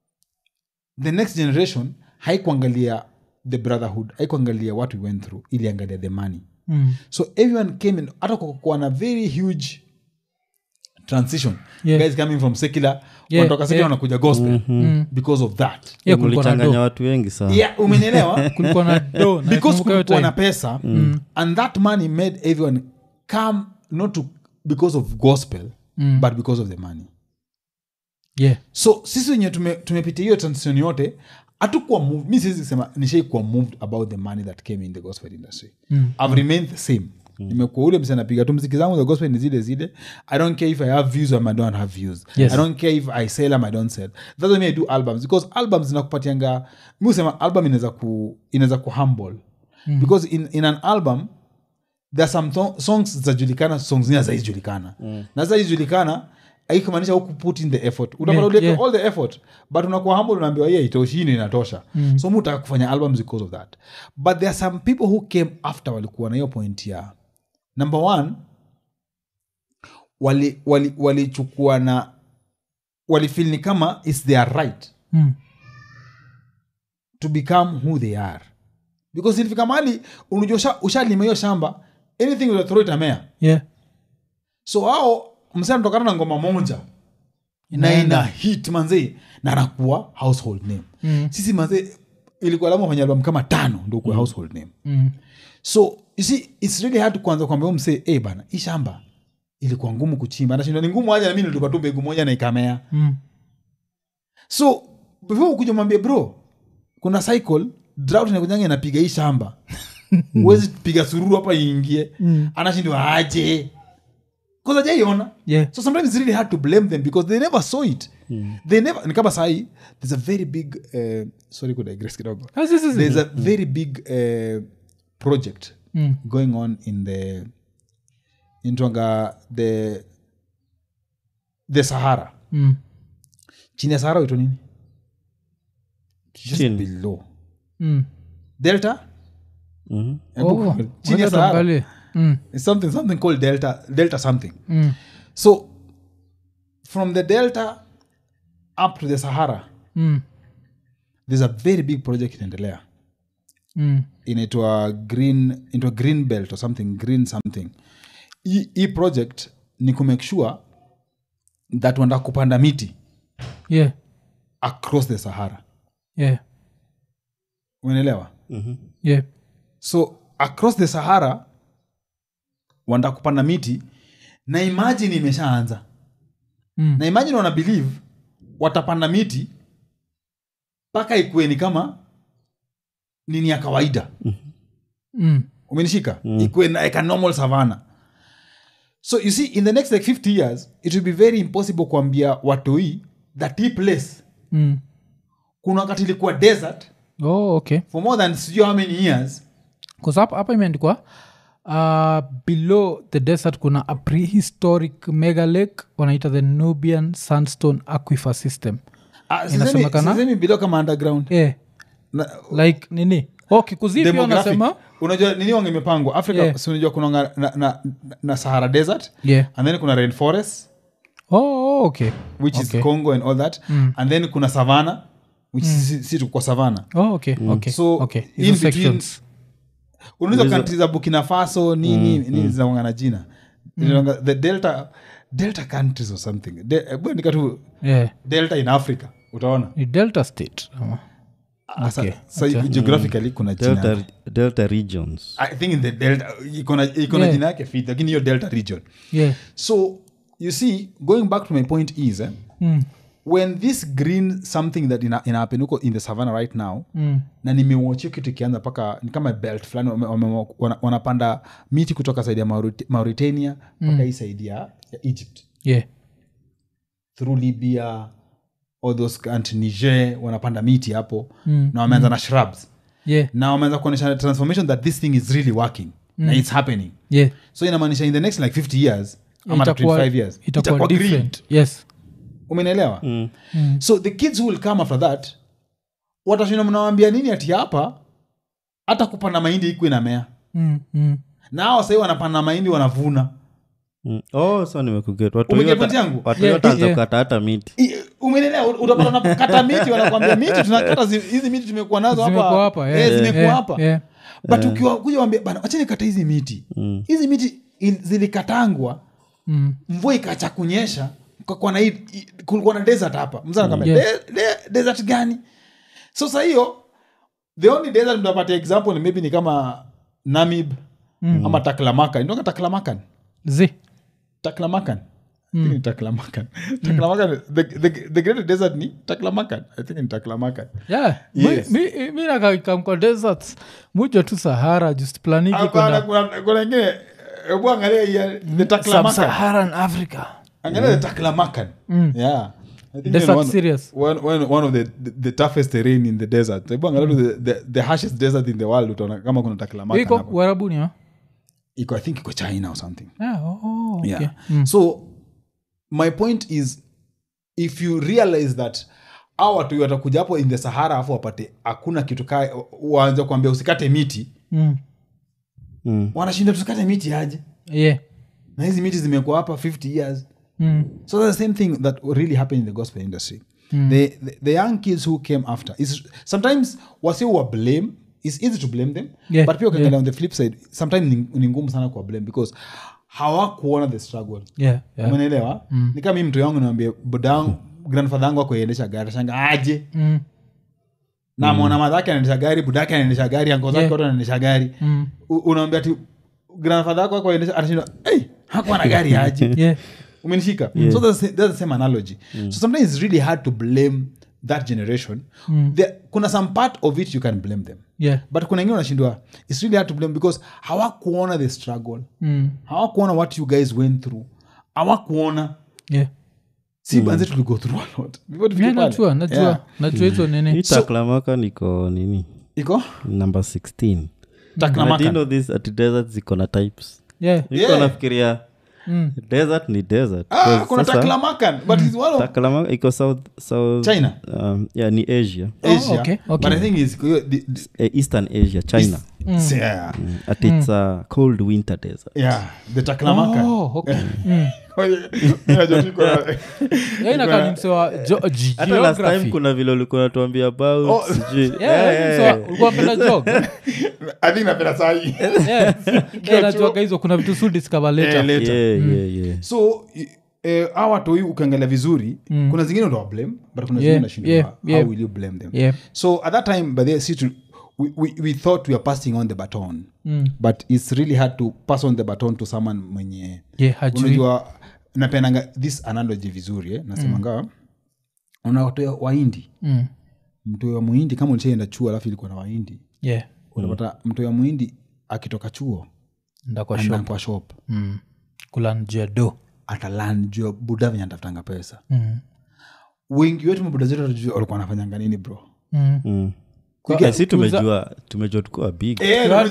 C: the next generation haikuangalia the brotherhood haikuangalia what we went through iliangalia the money
A: Mm.
C: so everyone came in hata kukuwa na very huge transition
A: Yeah.
C: guys coming from secular
A: Yeah,
C: wanatoka secular
A: yeah.
C: wanakuja gospel
A: Mm.
C: because of that
A: yeah kulikuwa na
B: mlichanganya
A: do
B: watu wengi sana
C: yeah umenielewa
A: kulikuwa na do na
C: because
A: nakumbuka hiyo
C: kulikuwa na
A: time.
C: pesa and that money made everyone come not to because of gospel
A: Mm.
C: but because of the money
A: yeah
C: so sisi wenye tume- tumepitia hiyo transition yote hatukuwa moved mi siwezi sema nishai kuwa moved about the money that came in the gospel industry
A: Mm.
C: i've remained the same nimekuwa ule mse napiga tu mziki zangu za gospel ni zile zile i don't care if i have views or i don't have views
A: Yes.
C: i don't care if i sell them i don't sell that's why me i do albums because albums zinakupatianga mi husema album inaweza ku inaweza ku humble because in, in an album there are some to- songs zitajulikana songs zingine zaijulikana mm. na zaijulikana aikumaanisha huku put in the effort utapata
A: Yeah,
C: ulete
A: yeah.
C: all the effort but unakuwa humble unaambiwa hiyo itoshi hii ndio inatosha mm. so mutaka kufanya albums because of that but there are some people who came after walikuwa na hiyo point ya number one walichukua wali, walichukua na walifil ni kama its their right
A: Mm.
C: to become who they are because ilifika mali unajua usha- ushalima hiyo shamba anything unathrow itamea
A: yeah
C: so hao msee anatokana na ngoma moja na
A: Inaenda.
C: ina hit manzee na anakuwa household name
A: Mm.
C: sisi manzee ilikuwa lamu fanya album kama tano ndo kuwa household name
A: Mm.
C: so you see it's really hard kuanza kuambia huyu msee hey, bana hii shamba ilikuwa ngumu kuchimba anashindwa ni ngumu aja na mi nilitupa tu mbegu moja na ikamea
A: Mm.
C: so before ukuja mwambie bro kuna cycle drought inakujanga inapiga hii shamba huwezi piga sururu hapa iingie
A: Mm.
C: anashindwa aje kazajaiona
A: yeah
C: so sometimes it's really hard to blame them because they never saw it they never ni kama sahi there's a very big uh, sorry kudigress kidogo
A: Ah, si, si, si.
C: there's a very big uh, project
A: Mm.
C: going on in the intwanga the the sahara
A: Mm.
C: chini ya sahara wito nini Just
B: Chini.
C: below
A: Mm.
C: delta
B: Mhm.
C: Hebu-
A: Oh,
C: chini ya
A: wacha
C: sahara
A: tuangalie. Mm.
C: It's something something called delta delta something
A: Mm.
C: so from the delta up to the sahara
A: Mm.
C: there's a very big project inaendelea
A: Mm.
C: inaitwa green into green belt or something green something hii hii project ni kumake sure that wanda kupanda miti
A: yeah
C: across the sahara
A: yeah
C: unaelewa
A: yeah
C: so across the sahara wanda kupanda miti na imagine imeshaanza
A: Mm.
C: na imagine wana believe watapanda miti mpaka ikueni kama nini ya kawaida
A: Mm.
C: umenishika mm. ikuwe na- like a normal savana so you see in the next like 50 years it will be very impossible kuambia watoi that hii place
A: Mm.
C: kuna wakati ilikuwa desert
A: oh okay
C: for more than sijui how many years
A: bcause hapa hapa imeandikwa uh, below the desert kuna a prehistoric mega lake wanaita the nubian sandstone aquifer system
C: Ah, sisemi-
A: Inasemekana?
C: sisemi below kama underground
A: yeah.
C: Na-
A: like nini oh kikuzi pia
C: demographic.
A: wanasema
C: unajua nini wange imepangwa africa
A: Yeah.
C: si unajua kuna na, na, na, na sahara desert
A: yeah
C: and then kuna rainforest
A: oh, oh okay
C: which
A: Okay.
C: is congo and all that
A: Mm.
C: and then kuna savana which si, si tuko savana
A: oh okay okay
C: So,
A: okay
C: in
A: Hizo
C: between-
A: sections
C: unaweza
B: Unaweza-
C: kantri za burkina faso nini nini zinaonga na jina Zinaonga the delta delta countries or something De- hebu andika tu
A: yeah
C: delta in africa utaona
A: ni delta state ama?
C: Asa-
A: Okay,
C: so
A: acha.
C: geographically kuna jina
B: delta, delta regions
C: i think in the delta iko na iko na
A: Yeah.
C: jina yake fit lakini hiyo delta region
A: yeah
C: so you see going back to my point is eh,
A: mm.
C: when this green something that ina, ina happen huko in the savannah right now
A: Mm.
C: na nimewachio kitu ikianza mpaka ni kama belt fulani wame- wame- wana- wanapanda miti kutoka saidi ya Maurit- mauritania mpaka hii saidi ya ya egypt
A: yeah
C: through libya all those country niger wanapanda miti hapo
A: Mm,
C: na wameanza na shrubs
A: yeah
C: na wameanza kuonyesha transformation that this thing is really working na it's happening
A: yeah
C: so inamaanisha in the next like 50 years ama
A: Itakuwa-
C: 25 years
A: itakuwa
C: green.
A: different yes
C: umenielewa
B: Mm.
C: so the kids who will come after that watashinda mnawambia nini ati hapa hata kupanda mahindi iku inamea
A: mm. Mm.
C: na hao sahii wanapanda mahindi wanavuna
B: Mm. oh so nimekuget watu
C: Umeget
B: yote-
C: point yangu?
B: watu
A: Yeah,
B: yote anza
A: yeah.
B: kukata hata miti
C: I- umenelewa utapata unakata miti wanakwambia miti tunakata zi- hizi miti tumekuwa nazo
A: Zimekuwa
C: hapa
A: hapa,
C: Eh,
A: yeah,
C: zimekuwa
A: yeah,
C: hapa
A: yeah.
C: but ukiwa kuja wambia bana wachani kata hizi miti
B: Mm.
C: hizi miti il- zilikatangwa
A: Mm.
C: mvua ikacha kunyesha kukakuwa na hii- hii- kulikuwa na desert hapa mzanakwambia
A: Yeah.
C: de, de, desert gani so sa hiyo the only desert mtapatia example ni maybe ni kama namib ama taklamakan indoka taklamakan
A: zi
C: taklamakan I think ni taklamakan taklamakan the, the, the great desert ni taklamakan i think ni taklamakan
A: yeah
C: Yes.
A: mi, mi, mi nakakamkwa deserts muja tu sahara just planiki
C: Hapana,
A: kwenda
C: kuna kuna ingine hebu angalia hii, the taklamakan
A: sub-saharan africa
C: angalia the taklamakan yeah I think
A: Desert
C: ni one,
A: serious.
C: one, one, one of the, the, the toughest terrain in the desert hebu angalia tu the, the, the harshest desert in the world utaona kama kuna taklamakan
A: iko
C: hapo.
A: uarabuni ha?
C: iko i think iko china or something
A: yeah, oh, oh, okay.
C: yeah so my point is if you realize that au watu watakuja hapo in the sahara afu wapate hakuna kitu ka waanze kuambia usikate miti
A: Mm.
B: Mm.
C: wanashinda tusikate miti aje
A: yeah.
C: na hizi miti zimekuwa hapa 50 years
A: Mm.
C: so that's the same thing that really happened in the gospel industry the, the, the young kids who came after is sometimes wasi wa blame it's easy to blame them
A: Yeah,
C: but pia ukiangalia on the flip side sometimes ni, ni ngumu sana kuwa blame because hawakuona the struggle
A: Yeah, yeah.
C: umenaelewa ni kama mi mtu yangu niambie budangu grandfather yangu akuendesha gari shanga aje
A: Mm.
C: na mwana madhake anaendesha gari budake anaendesha gari anko zake
A: Yeah.
C: wote anaendesha gari
A: Mm.
C: U- unaambia ti grandfather yako akuendesha anashinda hey, hakuwa na gari aje
A: Yeah.
C: umenishika so that's, the- that's the same analogy so sometimes it's really hard to blame that generation There, kuna some part of it you can blame them
A: Yeah.
C: but kuna ingine unashindwa it's really hard to blame because hawakuona the struggle
A: Mm.
C: hawakuona what you guys went through hawakuona
A: Yeah.
C: si banze tuligo through a lot Before tufike
A: Yeah,
C: pale.
A: najua najua
C: Yeah.
A: najua hizo
B: hii
A: nini
B: taklamaka niko nini
C: iko
B: number 16
C: Taklamakan.
B: But you know this ati desert ziko na types
A: yeah.
B: iko
C: Yeah.
B: nafikiria
A: Mm.
B: desert ni desert
C: ah,
B: 'Cause
C: kuna
B: sasa,
C: taklamakan but it's one of
B: Taklama iko south, south
C: China?
B: um, yeah, ni asia
C: asia
A: okay, okay.
C: but i think it's the, the,
B: eh, eastern asia china
C: it's- yeah
B: Mm, at its a cold winter desert
C: yeah the taklamakan
A: Oh, okay. Mm.
C: Unajua tu iko-
A: Yeah, inakaa ni msewa jo- ge-
B: hata last time
A: geography.
B: kuna vile ulikuwa natuambia about
C: Oh.
B: sijui
A: Yeah,
B: Yeah,
A: yeah,
B: yeah,
A: msewa- ulikuwa unapenda jog
C: i think napenda sahi
A: Yeah. Yeah, najuaga hizo kuna vitu su discover later.
C: Eh, later.
B: yeah, yeah, yeah.
C: so i- eh, hawa watoi ukiangalia vizuri kuna zingine utawa blame but kuna zingine
A: Yeah,
C: unashindwa,
A: yeah,
C: how
A: yeah.
C: will you blame them
A: Yeah.
C: so at that time by the see to, we, we, we thought we are passing on the baton
A: Mm.
C: but it's really hard to pass on the baton to someone mwenye
A: Yeah, hajui.
C: unajua napenanga this analogy vizuri eh? nasemanga mm. unawatoa waindi
A: Mm.
C: mtoi wa muhindi kama ulishaenda chuo alafu ilikuwa na waindi
A: Yeah.
C: unapata mtoi wa muhindi akitoka chuo
A: Nda kwa
C: anaenda
A: shop.
C: kwa shop
A: Mm. kula njia do
C: atalan jua buda venye anatafutanga pesa
A: Mm.
C: wengi wetu mabuda zetu hatujui walikuwa wanafanyanga nini bro
A: Mm.
B: Mm.
C: Kuiga-
B: Eh, si tumejua tumejua tukuwa big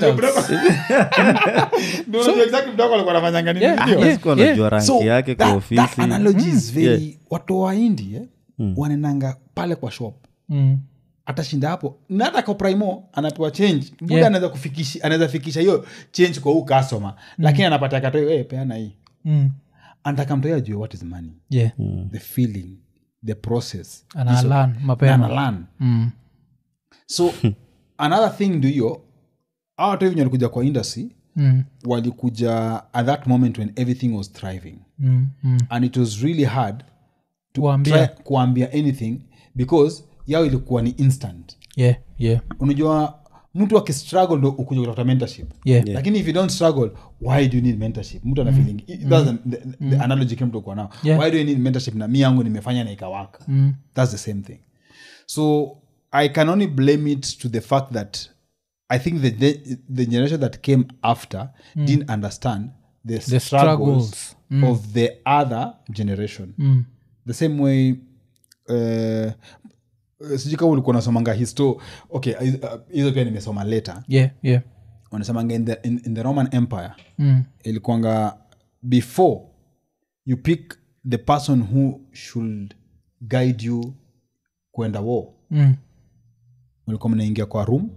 A: Yeah,
B: Ah,
A: yeah,
B: sikuwa
A: yeah.
B: najua ranki
C: So,
B: yake kwa
C: that-
B: ofisi
C: that analogy is very watu wa indi eh? wanaendanga pale kwa shop
A: Mm.
C: atashinda hapo na hata kwa primo anapewa change buda
A: Yeah.
C: anaweza kufikisha anaweza fikisha hiyo change kwa huu customer lakini anapata katoyo hey, peana hii
A: Mm.
C: anataka mtoyo ajue what is money
A: Yeah.
C: the feeling the process
A: analan
C: na
A: mapema
C: analan
A: Mm.
C: so another thing ndio hiyo awa watu wenye walikuja kwa industry
A: Mm.
C: walikuja at that moment when everything was thriving
A: Mm. Mm.
C: and it was really hard to
A: Kuambia.
C: try kuambia anything because yao ilikuwa ni instant
A: Yeah, yeah,
C: unajua mtu akistruggle ndo ukuja kutafuta mentorship
A: yeah.
C: lakini if you don't struggle why do you need mentorship mtu ana feeling that's the, the, the analogy kile mtu uko nao
A: Yeah.
C: why do you need mentorship na mi yangu nimefanya na ikawaka
A: Mm.
C: that's the same thing so i can only blame it to the fact that i think the, the, the generation that came after didn't understand the,
A: The
C: struggles,
A: struggles.
C: of the other generation
A: Mm.
C: the same way uh, sijui kama ulikuwa nasomanga histo okay uh, hizo pia nimesoma later
A: Yeah, yeah.
C: wanasemanga in the, in, in the roman empire
A: Mm.
C: ilikuanga before you pick the person who should guide you kwenda war
A: Mm.
C: mlikuwa mnaingia kwa room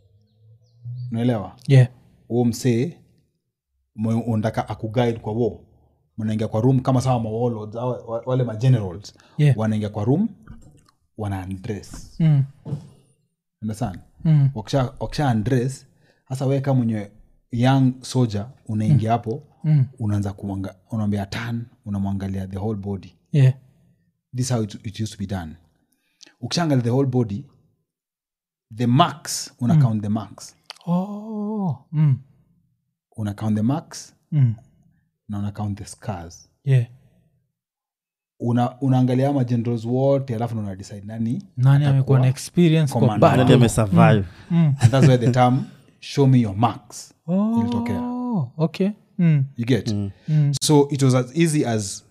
C: unaelewa
A: Yeah.
C: huo msee mwe- unataka akuguide kwa war mnaingia kwa room kama sawa mawalords au wa- wale magenerals
A: Yeah.
C: wanaingia kwa room wana undress
A: Mm.
C: understand
A: Mm.
C: wakisha wakisha undress hasa wewe kama mwenye young soldier unaingia hapo
A: Mm.
C: unaanza kuanga unaambia tan unamwangalia the whole body
A: Yeah.
C: this is how it, it used to be done ukishaangalia the whole body the marks una count the marks
A: Oh. Mm.
C: una count the marks
A: Mm.
C: na una count the scars
A: yeah.
C: una, unaangalia magenerals wote alafu na una decide nani
A: nani amekuwa na experience kwa
C: commander.
A: battle?
B: nani amesurvive
A: Mm.
C: and that's why the term show me your marks
A: Oh,
C: ilitokea.
A: okay mm.
C: you get
A: Mm.
C: so it was as easy as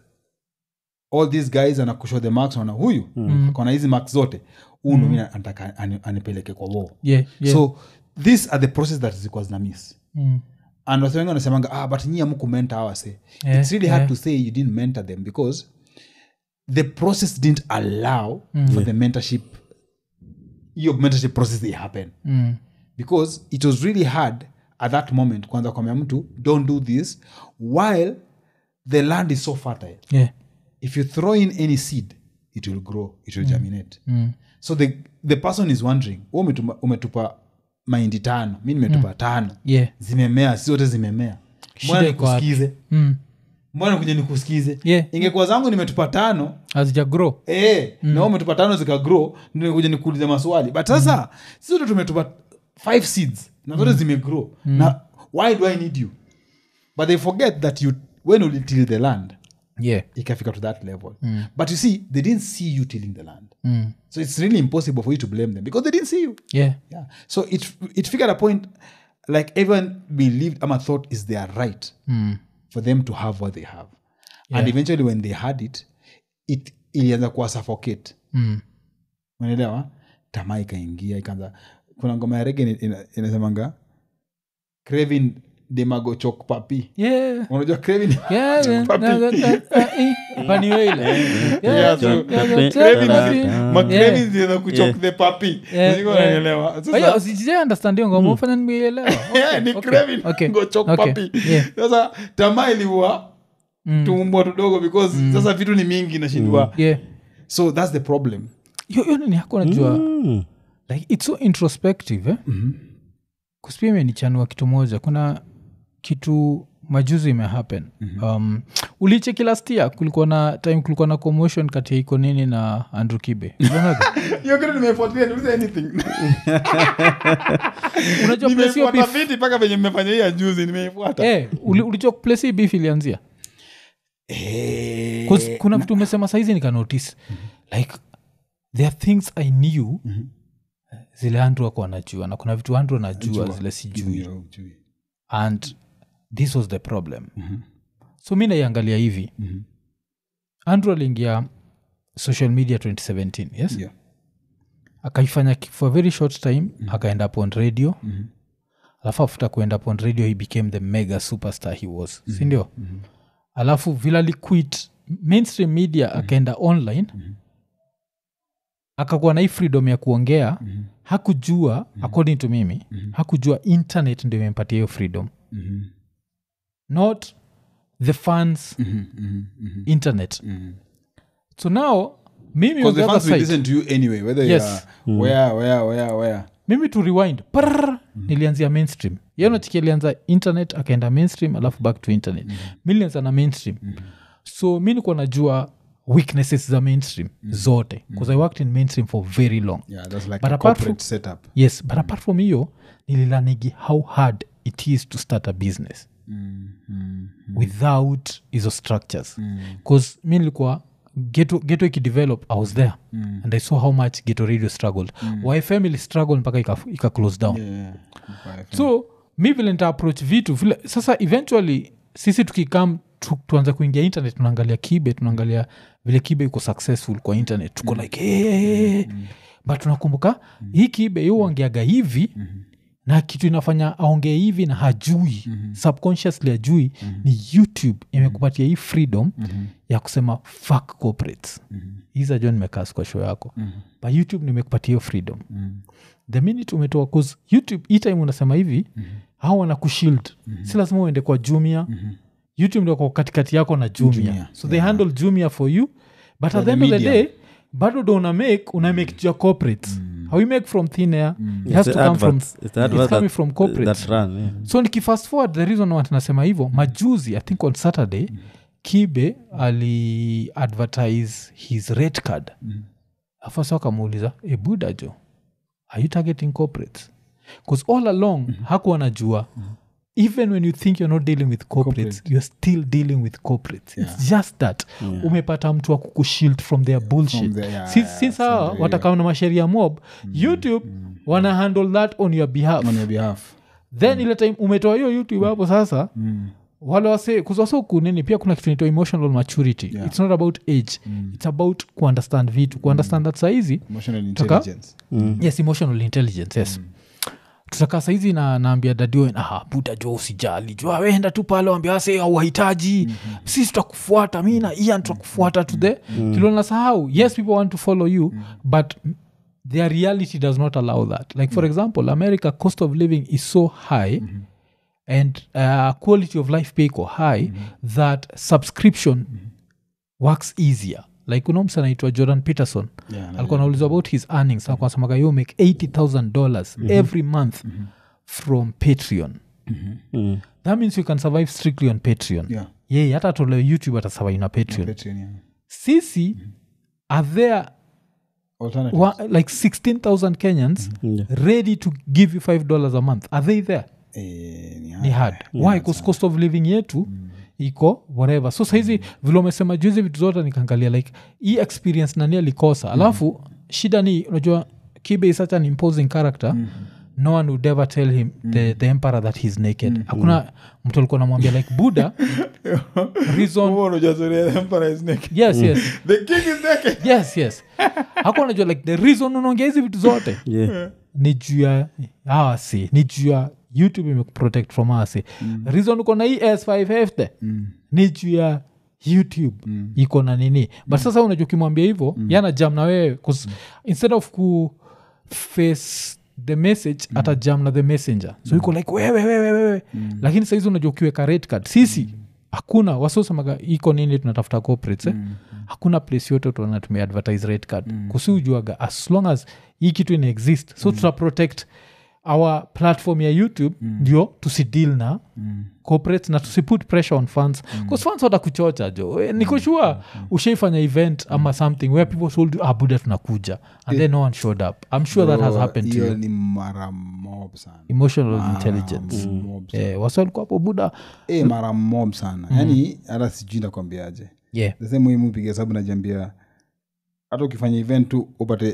C: all these guys anakushow the marks wana huyu akona hizi marks zote uno mi anataka ani- anipeleke kwa war
A: yeah, yeah.
C: so these are the process that zilikuwa zina miss
A: mm.
C: and wase wengi wanasemanga ah, but nyi amuku mentor awase
A: Yeah,
C: it's really hard
A: yeah.
C: to say you didn't mentor them because the process didn't allow for the mentorship your mentorship process they happen
A: Mm.
C: because it was really hard at that moment kwanza kwambia mtu don't do this while the land is so fertile
A: yeah.
C: if you throw in any seed it will grow it will germinate
A: Mm.
C: so the, the person is wondering "Wewe umetuma- umetupa mahindi tano mi nimetupa tano
A: yeah.
C: zimemea si zote zimemea
A: Shida
C: mbona
A: iko wapi?
C: nikusikize
A: Mm.
C: mbona kuja nikusikize
A: Yeah.
C: ingekuwa zangu nimetupa tano
A: hazija grow
C: Eh, na wewe umetupa tano zikagrow nikuja nikuulize maswali but sasa si zote tumetupa five seeds na zote zimegrow na why do i need you but they forget that you when you till the land
A: yeah.
C: ikafika to that level but you see they didn't see you tilling the land
A: Mm.
C: so it's really impossible for you to blame them because they didn't see you
A: yeah.
C: yeah so it it figured a point like everyone believed ama thought is their right
A: Mm.
C: for them to have what they have
A: Yeah.
C: and eventually when they had it it ilianza kuwa suffocate
A: Mm.
C: unaelewa tamaa ikaingia ikaanza kuna ngoma ya rege ina- ina- inasemanga craving demago chok papi
A: yeah.
C: unajua craving
A: Yeah, yeah.
C: Papi.
A: Na- na- na- na- eh, Paniwela. Yeah,
C: Yeah, so-
A: yeah, yeah, yeah,
C: Craving
A: yeah.
C: zi-
B: Yeah.
C: ma
A: Yeah.
C: craving zinaeza kuchok
B: Yeah.
C: the papi
A: Yeah,
C: Sijui
A: yeah.
C: unanielewa. Sasa-
A: Ayo, sijai understand hiyo ngoma ufanya nimeielewa
C: Yeah, ni
A: Okay,
C: craving
A: okay,
C: go chok
A: okay.
C: papi
A: Yeah.
C: sasa tamaa iliua tumbwa tudogo because sasa vitu ni mingi nashindwa
A: yeah
C: so that's the problem
A: hiyo hiyo nini yako najua
B: Mm.
A: like it's so introspective eh? mm-hmm. kuspia imenichanua kitu moja kuna kitu majuzi imehappen mm-hmm. um, ulicheki last year kulikuwa na time kulikuwa na commotion kati ya iko nini na andrew kibe Ulionaga?
C: hiyo kitu nimefuatilia niulize anything
A: unajua place hiyo
C: nimefuata
A: beef
C: viti mpaka venye mmefanya hii ya juzi nimeifuata
A: eh, uli- ulijua place hii beef ilianzia 'Cause kuna vitu umesema saizi nikanotice like there are things i knew zile andrew ako anajua na kuna vitu andrew anajua zile sijui and this was the problem so mi naiangalia hivi andrew aliingia social media 2017 yes
C: Yeah.
A: akaifanya ki- for a very short time akaenda upon radio alafu afuta kuenda upon radio he became the mega superstar he was sindio alafu vile aliquit mainstream media akaenda online akakuwa na hii freedom ya kuongea hakujua according to mimi hakujua internet ndio imempatia hiyo freedom not the fans internet so now mimi on
C: Because
A: the
C: the
A: other
C: fans will
A: side,
C: listen to you anyway, whether
A: Yes.
C: you are where, where, where, where.
A: mimi to rewind Prrrr, nilianzia mainstream yanachiki alianza internet akaenda mainstream alafu back to internet mi nilianza na mainstream so mi nikuwa najua weaknesses za mainstream zote bcause i worked in mainstream for very long
C: Yeah, that's like
A: But
C: a
A: apart
C: corporate setup.
A: yes but apart from hiyo nililanigi how hard it is to start a business without hizo structures bcause mi nilikuwa geto, geto ikidevelop i was there and i saw how much geto radio struggled why family struggle mpaka ika, ika close down
C: Yeah.
A: so mi vile nita approach vitu vile sasa eventually sisi tukikam tu, tuanze kuingia internet tunaangalia kibe tunaangalia vile kibe iko successful kwa internet tuko like hey, hey, hey. but tunakumbuka hii kibe yu ongeaga hivi na kitu inafanya aongee hivi na hajui subconsciously hajui ni youtube imekupatia hii freedom ya kusema fuck corporates hiza jo nimekas kwa show yako but youtube nimekupatia hiyo freedom the minute umetoa cause youtube hii time unasema hivi hao wana kushield si lazima uende kwa jumia youtube ndio kwa katikati yako na jumia,
C: Jumia,
A: so they handle jumia for you but at the
C: the
A: end of the
C: medium.
A: day bado do una make una make your corporates how you make from thin air it has
B: It's
A: to
B: the
A: come from
B: adverts. It's the
A: it's
B: adverts
A: coming
B: that-
A: from corporates
B: that run, yeah.
A: so nikifast forward the reason why tunasema hivyo majuzi i think on saturday kibe ali advertise his rate card afasa wakamuuliza e buda jo are you targeting corporates bcause all along hakuwa najua even when you think you're not dealing with corporates
C: Corporate.
A: you're still dealing with corporates it's just that umepata mtu wa kukushield from their bullshit
C: From their- yeah,
A: Si-
C: yeah,
A: since hawa
C: from the-
A: watakama na masheria mob youtube wana handle that on your behalf
C: on your behalf
A: then ile time umetoa hiyo youtube hapo sasa
C: mm.
A: wale wase kuzwasa kunini pia kuna kitu naitwa emotional maturity
C: Yeah.
A: it's not about age it's about kuunderstand vitu kuunderstand that saizi
C: emotional
A: Taka-
C: intelligence
A: yes emotional intelligence yes tutakaa saizi na naambia dadio ah, buda jo usijali jo wenda tu pale wambia wase auhahitaji mm-hmm. sisi tutakufuata mi na ian tutakufuata to the mm-hmm. kilona sahau yes people want to follow you mm-hmm. but their reality does not allow that like for example america cost of living is so high mm-hmm and uh, quality of life pay iko high that subscription works easier like kuna msa anaitwa jordan peterson
C: Yeah,
A: alikuwa naulizwa about his earnings alikuwa anasemaga you make 80000 dollars every month from patreon
B: Mm.
A: that means you can survive strictly on patreon
C: yeah
A: yeye hata atolewe youtube atasurvive na patreon
C: Patreon, yeah.
A: sisi are there
C: Alternative.
A: wa, like 16000 kenyans
B: Yeah.
A: ready to give you 5 dollars a month are they there
C: Eh, ni
A: ni hard why bcause cost of living yetu iko whatever so saizi vile umesema juzi vitu zote nikaangalia like hii experience nani alikosa alafu shida ni unajua kibe is such an imposing character no one would ever tell him the, the emperor that he's naked hakuna mtu alikuwa namwambia like buddha reason
C: Huo unajua story ya the emperor is naked.
A: yes yes
C: The king is naked.
A: yes yes hakuwa najua like the reason unaongea hizi vitu zote
B: Yeah.
A: ni juu ya awasi ni juu ya youtube imekuprotect from awasi mm. reason uko na hii s5f the
C: Mm.
A: ni juu ya youtube mm. iko na nini but sasa unajua ukimwambia hivyo mm. yana jam na wewe 'cause instead of ku face the message mm. ata jam na the messenger so iko like wewe wewe wewe mm. lakini saizi unajua ukiweka red card sisi hakuna wasiosemaga iko nini tunatafuta corporates eh? mm. hakuna place yote tuona tumeadvertise red card mm. kusi ujuaga as long as hii kitu ina exist so mm. tuta protect our platform ya youtube mm. ndio tusideal na mm. corporates na tusiput pressure on funds mm. funds watakuchocha jo Eh, niko sure mm. ushaifanya event ama something where people told you ah buda tunakuja and then no one showed up i'm sure that has
C: Bro,
A: happened to
C: hiyo
A: you
C: ni mara mob sana
A: emotional intelligence
C: Mara mob sana.
A: eh, wasi walikuwa hapo buda
C: Eh, mara mob sana yaani hata sijui nakwambiaje
A: yeah
C: the same way mupiga hesabu najiambia hata ukifanya event tu upate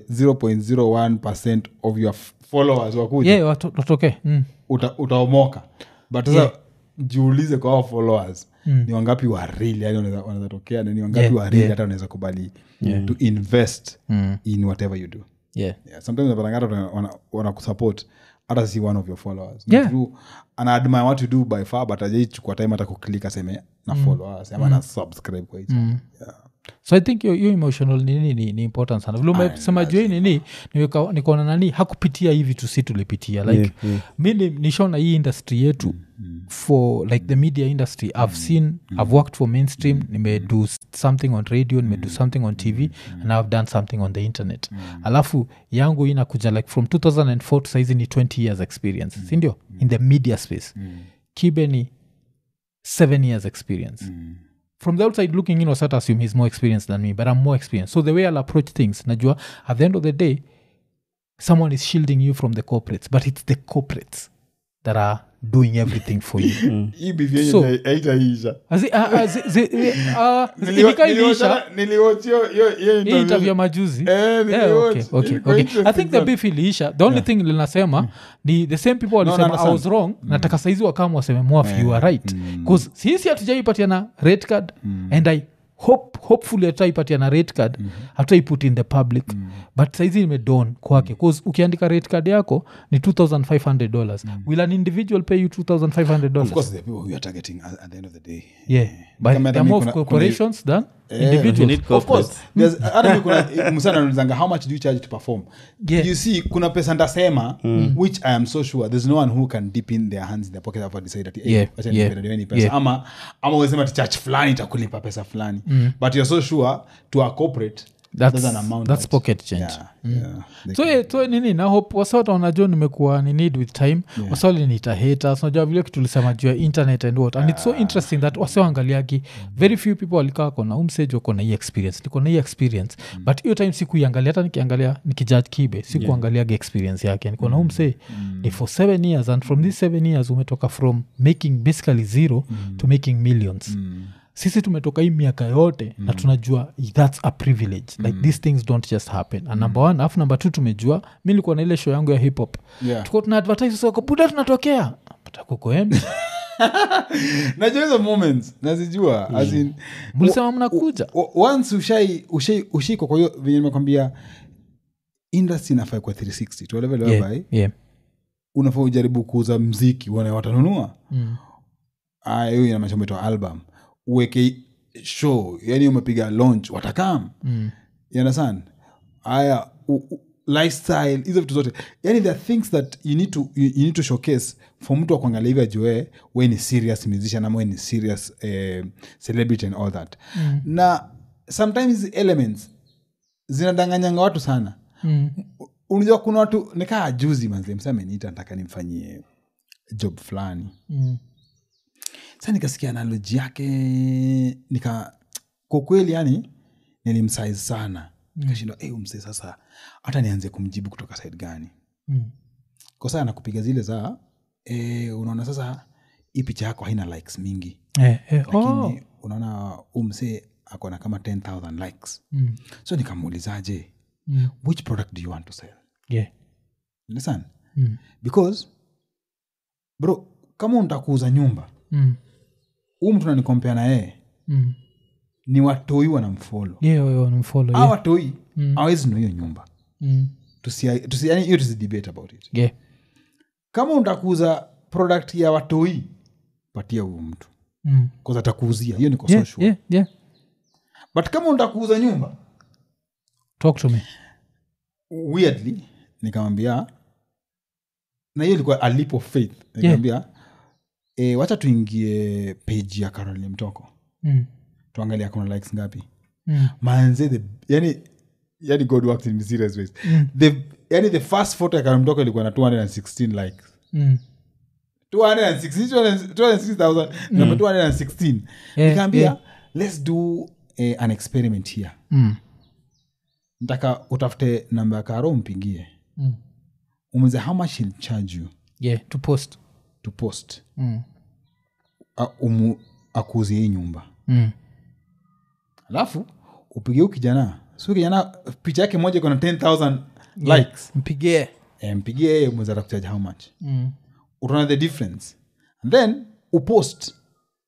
C: 0.01 of your f- followers wakuja
A: yeah watu- watoke mm.
C: uta, utaomoka but sasa
A: Yeah.
C: jiulize kwa hao followers ni wangapi wa real yani wanaweza wanaweza tokea na ni wangapi
A: Yeah,
C: wa real
A: yeah.
C: hata wanaweza kubali to invest
A: Mm.
C: in whatever you do
A: yeah
C: yeah, sometimes unapatanga hata wana- wana- wanakusupport hata si one of your followers
A: Yeah.
C: Mtu ana admire what you do by far but ajaichukua time hata kuklik aseme na followers ama na subscribe kwa hicho yeah.
A: so i think hiyo hiyo emotional nini ni, ni important sana vile umesema juu hii nini niweka- nikaona nani hakupitia hivi tu si tulipitia like
B: Yeah, yeah.
A: mi ni- nishaona hii industry yetu for like the media industry i've seen i've worked for mainstream nimedo s- something on radio nimedo something on tv and i've done something on the internet alafu yangu inakuja like from 2004 to saizi ni 20 years experience sindio in the media space kibe ni 7 years experience from the outside looking in wasat assume he's more experienced than me but i'm more experienced so the way i'll approach things najua at the end of the day someone is shielding you from the corporates but it's the corporates that are doing everything for you
C: hii beef yenye
A: So-
C: hai- haitaisha
A: Azi- ah, ah, zi- zi- ah,
C: Niliwa-
A: ilika iliisha
C: niliwatch- niliwatch hiyo- hiyo- hiyo
A: hii
C: interview.
A: interview ya majuzi
C: Eh,
A: Yeah,
C: niliwatch.
A: okay, okay,
C: Ilikuwa
A: okay. i
C: interesting
A: think the
C: sana.
A: beef iliisha the only thing linasema ni the same people walisema i
C: understand.
A: was wrong nataka saizi wakama waseme mwaf you are right bcause sisi hatujaipatiana red card and i hope hopefully hataipatiana red card hataiput in the public but saizi imedon kwake bcause ukiandika red card yako ni 2500 dollars will an individual pay you 2500
C: Of
A: dollars
C: course, the people we are targeting at, at the end of the day.
A: yeah but
C: Kama
A: there
C: hata
A: are
C: mi
A: more
C: kuna- kuna-
A: corporations than
B: you
A: individuals
B: need
C: Of course,
B: corporates.
C: there's- hata mi kuna msana ananizanga how much do you charge to perform
A: Yeah.
C: you see kuna pesa ndasema which i am so sure there's no one who can dip in their hands in their pocket and decide that, hey,
A: Yeah,
C: wacha
A: yeah,
C: nipe nani pesa
A: yeah.
C: ama ama uwezema ti church fulani itakulipa pesa fulani but you're so sure to a corporate
A: That's-
C: There's an amount
A: that's
C: that-
A: pocket change
C: yeah, yeah. They
A: so,
C: can-
A: eh, so nini na hope wasawata wanajua nimekuwa ni need with time yeah. wasawalinita haters unajua vile kitulisema juu ya internet and what and it's so interesting that wasewaangaliagi very few people walikaa kona umsage wako na hii experience niko na hii experience mm. but hiyo time sikuiangalia hata nikiangalia nikijudge kibe sikuangaliaga experience yake niko na umse mm. ni for seven years and from these seven years umetoka from making basically zero mm. to making millions mm sisi tumetoka hii miaka yote mm. na tunajua thats a privilege like mm. these things don't just happen and number one alafu number two tumejua mi likuwa na ile show yangu ya hip hop
C: Yeah.
A: tuko tuna advertise soko buda tunatokea patakukoembi
C: najua hizo moments nazijua as in,
A: mlisema mnakuja
C: o- once ushai ushai ushiko kwa hiyo venye nimekwambia industry inafaa kwa 360 to a level
A: yeah,
C: whereby
A: yeah.
C: unafaa ujaribu kuuza mziki uone watanunua
A: Mm.
C: aya hiyo inamaanisha umetoa album uweke show yani umepiga launch watakam
A: Mm.
C: you understand aya u- u- lifestyle hizo vitu zote yani there are things that you need to, you, you need to showcase for mtu akuangalia hivi ajue we ni serious musician ama we ni serious eh, celebrity and all that mm. na sometimes hizi elements zinadanganyanga watu sana
A: Mm.
C: unajua kuna watu nikaa juzi manze msa ameniita nataka nimfanyie job fulani
A: Mm.
C: sa nikasikia analoji yake nika kwa kweli yani nilimsize sana nikashindwa mm. msee sasa hata nianze kumjibu kutoka side gani
A: Mm.
C: kwa saa nakupiga zile za e, unaona sasa hii picha yako haina likes mingi
A: Eh, eh,
C: lakini
A: oh.
C: unaona umsee akona kama 10000 likes
A: Mm.
C: so nikamuulizaje
A: Mm.
C: which product do you want to sell
A: Yeah.
C: understand
A: Mm.
C: because bro kama unataka kuuza nyumba
A: Mm.
C: huu mtu nanikompea na yeye
A: Mm.
C: ni watoi wanamfolo
A: Yeah, yeah, nimfollow,
C: a
A: yeah.
C: watoi awezi nua hiyo nyumba
A: Mm.
C: tusi, tusi, yani hiyo tusidebate about it
A: Yeah.
C: kama untakuuza product ya watoi patia huyu mtu
A: Mm.
C: kause atakuuzia hiyo niko
A: Yeah,
C: so sure.
A: yeah, yeah.
C: but kama untakuuza nyumba
A: talk to me
C: weirdly nikamwambia na hiyo ilikuwa a leap of faith nikamwambia e, wacha tuingie page ya caroline mtoko
A: mm.
C: tuangalia kuna likes ngapi
A: Mm.
C: manze the yani yani god works in mysterious ways the yani the first photo ya caroline mtoko ilikuwa na 216 likes
A: Mm.
C: 216 260,000 number 216
A: Yeah,
C: nikaambia
A: yeah.
C: let's do eh, an experiment here
A: Mm.
C: ntaka utafute namba ya karo umpigie
A: Mm.
C: umuze how much he'll charge you
A: yeah to post
C: to post
A: mm.
C: A- umu, akuuzie hii nyumba
A: Mm.
C: alafu upigie huu kijana si huyu kijana picha yake moja iko na 10000 likes
A: mpigie
C: Eh, mpigie yeye mwezi atakuchaji how much
A: mm.
C: utaona the difference and then upost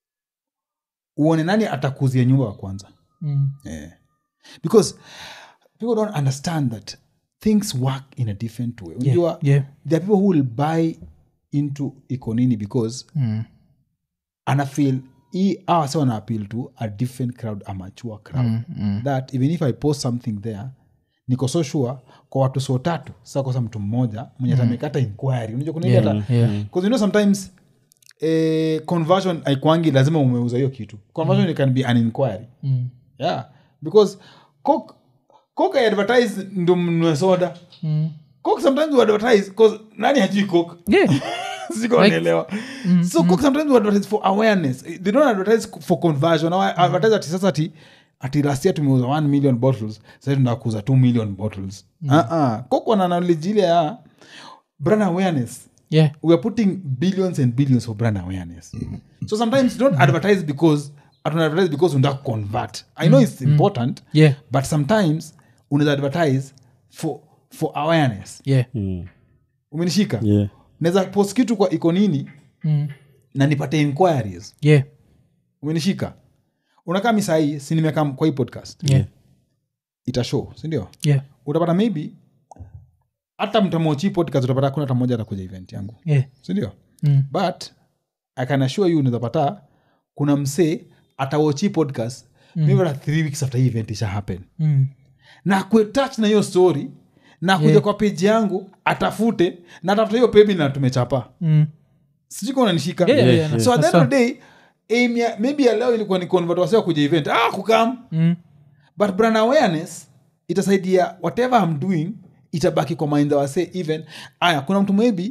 C: uone nani atakuzia nyumba wa kwanza
A: Mm.
C: yeah. because people don't understand that things work in a different way unajua
A: yeah.
C: there are people who will buy into ikonini because
A: Mm.
C: anafeel hii awa sa wana appeal to a different crowd a mature crowd
A: Mm, mm.
C: that even if i post something there niko so sure kwa watu so tatu sa kosa mtu mmoja mwenye atamekata inquiry unajua kuna ile hata
A: yeah.
C: because you know sometimes eh, conversion aikwangi lazima umeuza hiyo kitu conversion can be an inquiry
A: Mm.
C: yeah because coke coke I advertise ndo mnue soda
A: Mm.
C: coke sometimes we advertise cause nani hajui coke
A: yeah
C: siko naelewa so coke sometimes we advertise for awareness they don't advertise for conversion au advertise ati sasa ati ati last year tumeuza 1 million bottles sasa tunataka kuuza 2 million bottles uh -uh. coke wana knowledge ile ya brand awareness
A: yeah
C: we are putting billions and billions for brand awareness so sometimes don't advertise because don't advertise because unataka convert i know it's important
A: yeah
C: but sometimes unaweza advertise for for awareness
A: yeah
C: umenishika
B: yeah.
C: naweza post kitu kwa iko nini
A: mm.
C: na nipate inquiries
A: yeah
C: umenishika unakaa mi sahii si nimekam kwa hii podcast
A: yeah
C: itashow sindio
A: yeah
C: utapata maybe hata mtamochi podcast utapata kuna hata mmoja atakuja event yangu
A: yeah
C: sindio
A: mm.
C: but i can assure you unawezapata kuna msee atawochi podcast mm. maybe hata three weeks after hii event isha happen
A: Mm.
C: na kuetach na hiyo story na kuja
A: Yeah.
C: kwa peji yangu atafute na atafuta hiyo pebi na tumechapa
A: Mm.
C: sijui kama unanishika
A: Yeah, yeah,
B: yeah.
A: yeah,
C: so at the
A: that's
C: end of the day aim ya maybe ya leo ilikuwa ni convert wasiwa kuja event ah kukam
A: Mm.
C: but brand awareness itasaidia whatever i'm doing itabaki kwa mind wase even aya kuna mtu maybe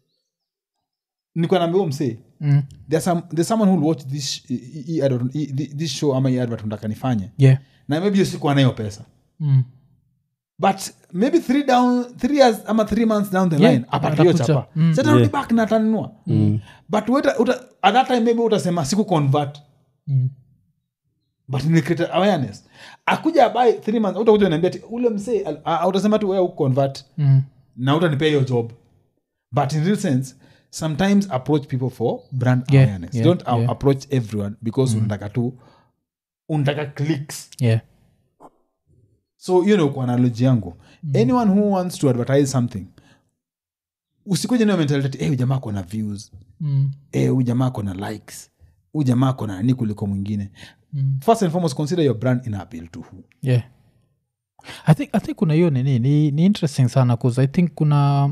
C: nikuwa naambia msee
A: Mm.
C: there's, some, there's someone who will watch this, i- i- i- advert- i- thi- this show ama hii advert nataka nifanye
A: yeah
C: na maybe hiyo siku anayo pesa
A: mm.
C: but maybe three down three years ama three months down the
A: Yeah,
C: line apatiyo
A: atakuja.
C: chapa
A: Mm.
C: satarudi
B: Yeah.
C: back na atanunua but uta, uta, at that time maybe utasema siku convert
A: Mm.
C: but nilicreate awareness akuja by three months utakuja niambia ati ule msee al- a- a- utasema tu wewe convert
A: Mm.
C: na utanipea hiyo job but in real sense sometimes approach people for brand
A: Yeah,
C: awareness
A: yeah,
C: don't a-
A: yeah.
C: approach everyone because unataka tu unataka clicks
A: yeah
C: so hiyo ndio kwa analogy yangu anyone who wants to advertise something usikuja nayo mentality eh, huyu jamaa kona views
A: mm.
C: eh, huyu jamaa kona likes huyu jamaa kona nani kuliko mwingine
A: Mm.
C: first and foremost consider your brand in appeal to who
A: yeah i think, I think kuna hiyo nini ni, ni interesting sana bcause i think kuna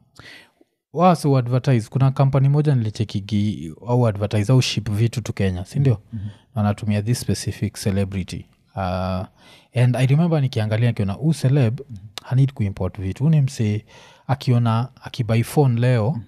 A: wase advertise kuna kampani moja nilichekigi au advertise au ship vitu tu kenya sindio mm-hmm. wanatumia this specific celebrity uh, and i remember nikiangalia akiona u celeb mm-hmm. hanid kuimport vitu uni msee akiona akibai phone leo mm-hmm.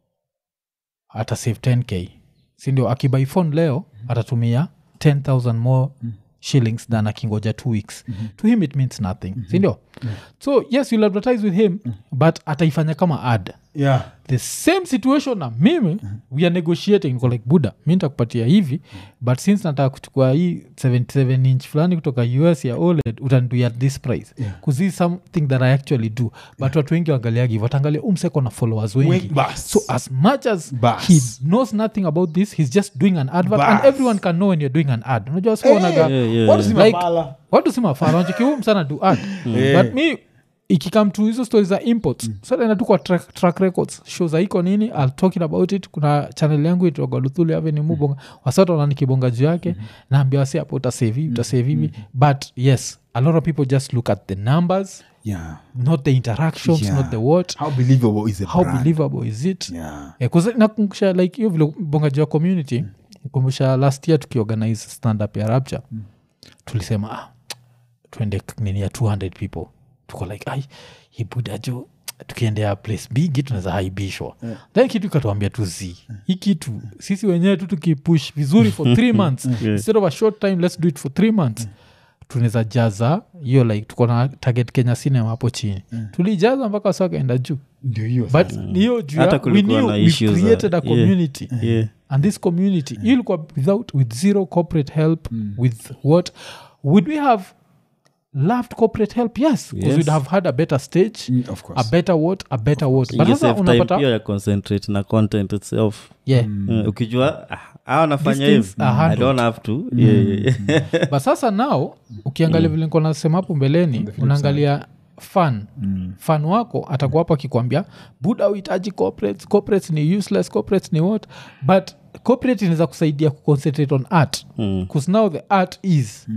A: ata save 10k sindio akibai phone leo atatumia 10000 more shillings than akingoja two weeks to him it means nothing sindio so yes you'll advertise with him but ataifanya kama ad
C: yeah
A: the same situation na mimi we are negotiating niko like buda mi ntakupatia hivi but since nataka kuchukua hii 77 inch fulani kutoka us ya oled utanduia this price
C: Yeah.
A: kuzi something that i actually do but watu wengi waangaliagi hivo wataangalia umseko na followers wengi
C: Wengi, bas.
A: so as much as
C: Bas.
A: he knows nothing about this he's just doing an advert and
C: Bas.
A: everyone can know when you're doing an ad unajua sikuonaga
B: Yeah, yeah.
C: watu si
A: Like-
C: mafala.
A: watu si mafara wanchikiu msana do ad
C: Yeah.
A: but mi ikikam to hizo stori za imports mm. sanaenda tu kwa track, track records show za iko nini I'll talking about it kuna channel yangu itoga luthuli aveni mubonga wasata wana nikibonga juu yake mm-hmm. naambia wasi hapo utasevi utasevi hivi but yes a lot of people just look at the numbers
C: yeah
A: not the interactions
C: Yeah.
A: not the what
C: how believable is the
A: how
C: brand?
A: believable is it
C: yeah
A: Eh, 'cause nakumbusha like hiyo vile bonga juu ya community kumbusha last year tukiorganize stand up ya rapture tulisema ah, tuende k- nini ya 200 people tuko like ai hibuda jo tukiendea place bigi tunaweza haibishwa then kitu ikatuambia tu z hii kitu sisi wenyewe tu tukipush vizuri for three months instead of a short time let's do it for three months tunaweza jaza hiyo like tuko na target kenya cinema hapo chini tulijaza mpaka wasa wakaenda juu
C: ndio hiyo
A: but
C: sasa.
A: hiyo juu
B: Hata
A: ya- we
B: kulikuwa
A: knew
B: na
A: we
B: issues za-
A: created a
B: yeah.
A: community
B: yeah.
A: and this community hiyo ilikuwa without with zero corporate help with what would we have loved corporate help yes because
B: Yes.
A: we'd have had a better stage
C: Mm, of
A: a
C: course
A: better what a better what but
B: You
A: sasa
B: save time
A: unapata
B: pia ya concentrate na content itself
A: yeah
B: Mm, ukijua ah, ah, wanafanya
A: These things
B: hivi
A: are
B: i
A: handled.
B: don't have to yeah, yeah, yeah.
A: but sasa nao ukiangalia vile niko nasema hapo mbeleni unaangalia fan fan wako atakuwa hapo akikwambia buda uhitaji corporates corporates ni useless corporates ni what but corporate inaweza kusaidia kuconcentrate on art bcause now the art is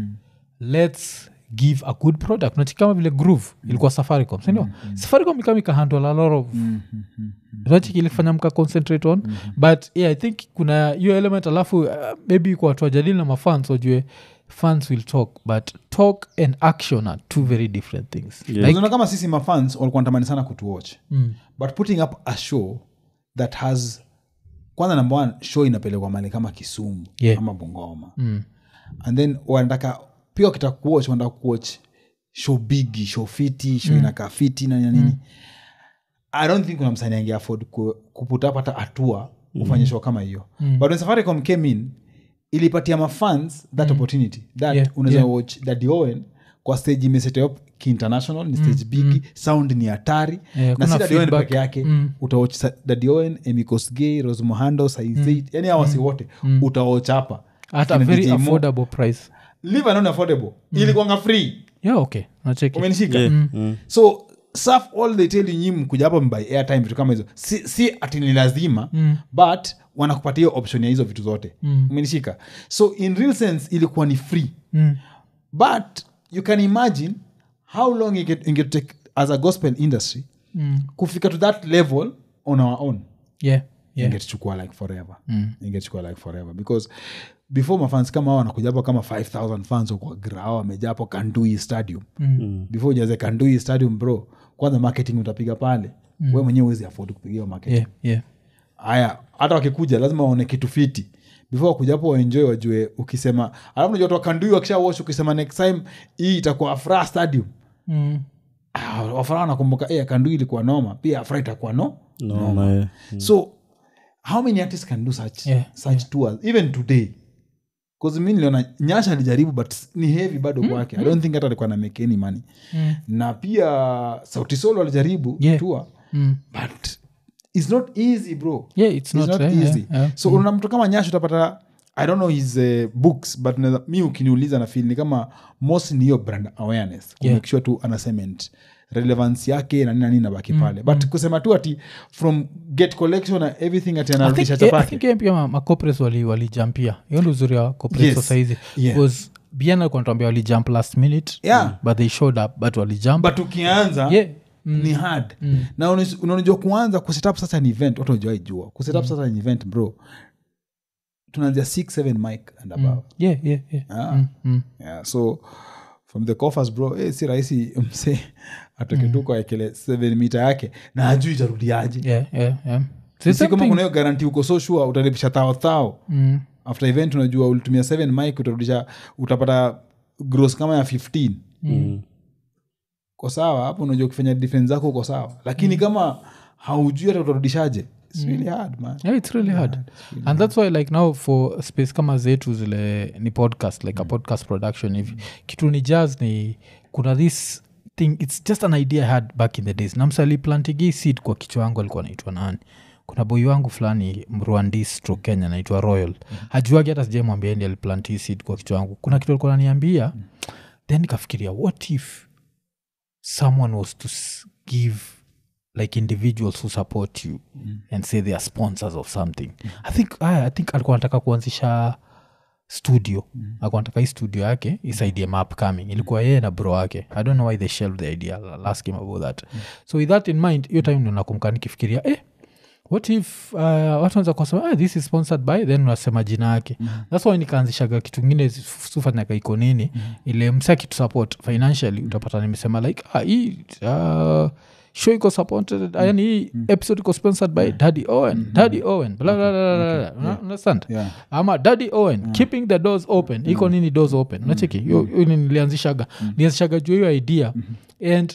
A: let's give a good product nachi kama vile groove ilikuwa safaricom sindio safaricom ikama ikahandle a lot of nachiki ilifanya mka concentrate on but yeah, i think kuna hiyo element alafu uh, maybe kwa watu wajadili na mafans wajue fans will talk but talk and action are two very different things
B: Yeah.
A: like,
C: Unaona kama sisi mafans walikuwa natamani sana kutuwatch
A: mm,
C: but putting up a show that has kwanza number one show inapelekwa mali kama kisumu
A: Yeah.
C: ama bongoma
A: mm,
C: and then wanataka pia wakitaka kuwatch wanataka kuwatch show bigi show fiti show inakaa fiti na nini nini i don't think kuna msanii ange afford ku, kuput up hata hatua kufanya show kama hiyo but when safaricom came in ilipatia mafans that opportunity that
A: Yeah,
C: unaweza
A: yeah.
C: watch Daddy Owen kwa stage imesete up kiinternational ni stage bigi sound ni hatari
A: Yeah,
C: na
A: kuna
C: si Daddy Owen
A: feedback.
C: peke yake
A: Mm.
C: utawatch Sa- Daddy Owen emikosgay rose mohando saizeit yani awasi wote utawatch hapa
A: at a
C: Kina
A: very
C: DJ Mo.
A: affordable price
C: live and affordable ilikuwanga free
A: yeah okay nacheki
C: umenishika
B: Yeah, mm.
C: so saf all they tell you nyi mkuja hapa mbai airtime vitu kama hizo si, si ati ni lazima mm. but wanakupatia hiyo option ya hizo vitu zote mm. umenishika so in real sense ilikuwa ni free
A: mm.
C: but you can imagine how long it get- inge take as a gospel industry
A: Mm.
C: kufika to that level on our own
A: yeah yeah
C: ingetuchukua like forever mm. ingetuchukua like forever because before mafans kama hao wanakuja hapo kama 5000 fans kwa grao wamejaa hapo kandui stadium
A: Mm.
C: before ujaze kandui stadium bro kwanza marketing utapiga pale mm. we mwenyewe uwezi afford kupigia marketing
A: yeah, yeah.
C: haya hata wakikuja lazima waone kitu fiti before wakuja hapo waenjoy wajue ukisema alafu najua watu wa kandui wakisha watch ukisema next time hii itakuwa afra stadium
A: Mm.
C: ah, wafara wanakumbuka eh, kandui ilikuwa noma pia afra itakuwa no
B: noma eh.
C: so how many artists can do such,
A: Yeah,
C: such tours even today bcause mi niliona nyasha alijaribu but ni heavy bado kwake i don't think hata alikuwa na make any money
A: Mm.
C: na pia sauti solo alijaribu
A: Yeah.
C: tour
A: Mm.
C: but it's not easy bro
A: yeah it's
C: It's
A: not,
C: not
A: eh, yeah,
C: easy
A: yeah.
C: so una mtu kama nyash utapata i don't know his uh, books but naeza- mi ukiniuliza na feel ni kama most ni hiyo brand awareness
A: Yeah.
C: kumake sure tu ana cement relevance yake na nini na nini nabaki pale but kusema tu ati from get collection na everything ati
A: I think-
C: anarudisha
A: eh, I
C: chapake
A: think, eh, pia ma- macopres wali walijampia hiyo ndo uzuri wa corporate
C: Yes.
A: sasa
C: Yeah.
A: bcause bien alikuwa natuambia walijump last minute
C: Yeah.
A: but they showed up but walijump
C: but ukianza
A: yeah
C: ni hard na unis- unanijua kuanza kusetup sasa ni event watu wajuaijua kusetup sasa ni event bro tunaanzia 6 7 mic and above
A: yeah yeah yeah
C: Ah.
A: Mm, mm.
C: yeah, so from the coffers bro eh, si rahisi mse atoke tu kwa ekele 7 mita yake na ajui itarudiaje
A: yeah yeah yeah
C: si
A: Same
C: kama
A: thing.
C: kuna hiyo garanti uko so sure utalipisha thao thao
A: Mm.
C: after event unajua ulitumia 7 mic utarudisha utapata gross kama ya 15
B: Mm.
C: uko sawa hapo unajua ukifanya defense zako uko sawa lakini kama haujui hata utarudishaje its really hard man
A: yeah it's really hard and that's why like now for space kama zetu zile ni podcast like a podcast production hivi kitu ni jazz ni kuna this thing it's just an idea i had back in the days namsaliplantigii seed kwa kichwa yangu alikuwa naitwa nani kuna boi wangu fulani mrwandi stroke kenya naitwa royal hajuagi hata sijamwambia ndi aliplant hii seed kwa kichwa yangu kuna kitu alikuwa naniambia then nikafikiria what if someone was to s- give like individuals who support you and say they are sponsors of something i think I, i think alikuwa anataka kuanzisha studio mm. alikuwa anataka hii studio yake isaidie map coming ilikuwa yeye na bro wake i don't know why they shelved the idea I'll ask him about that so with that in mind hiyo time ndo nakumka nikifikiria eh, what if uh, watu wanza kusema ah, this is sponsored by then unasema jina yake mm-hmm. thats why nikaanzishaga kitu ngine sufanyaga iko nini mm-hmm. ile msa kitu support financially utapata nimesema like ah, hii uh, show iko supported mm. yani hii episode iko sponsored by daddy owen daddy owen bla bla bla bla bla Una- understand
C: Yeah.
A: ama daddy owen keeping the doors open iko nini doors open nacheki hiyo hiyo ni nilianzishaga nilianzishaga juu hiyo idea and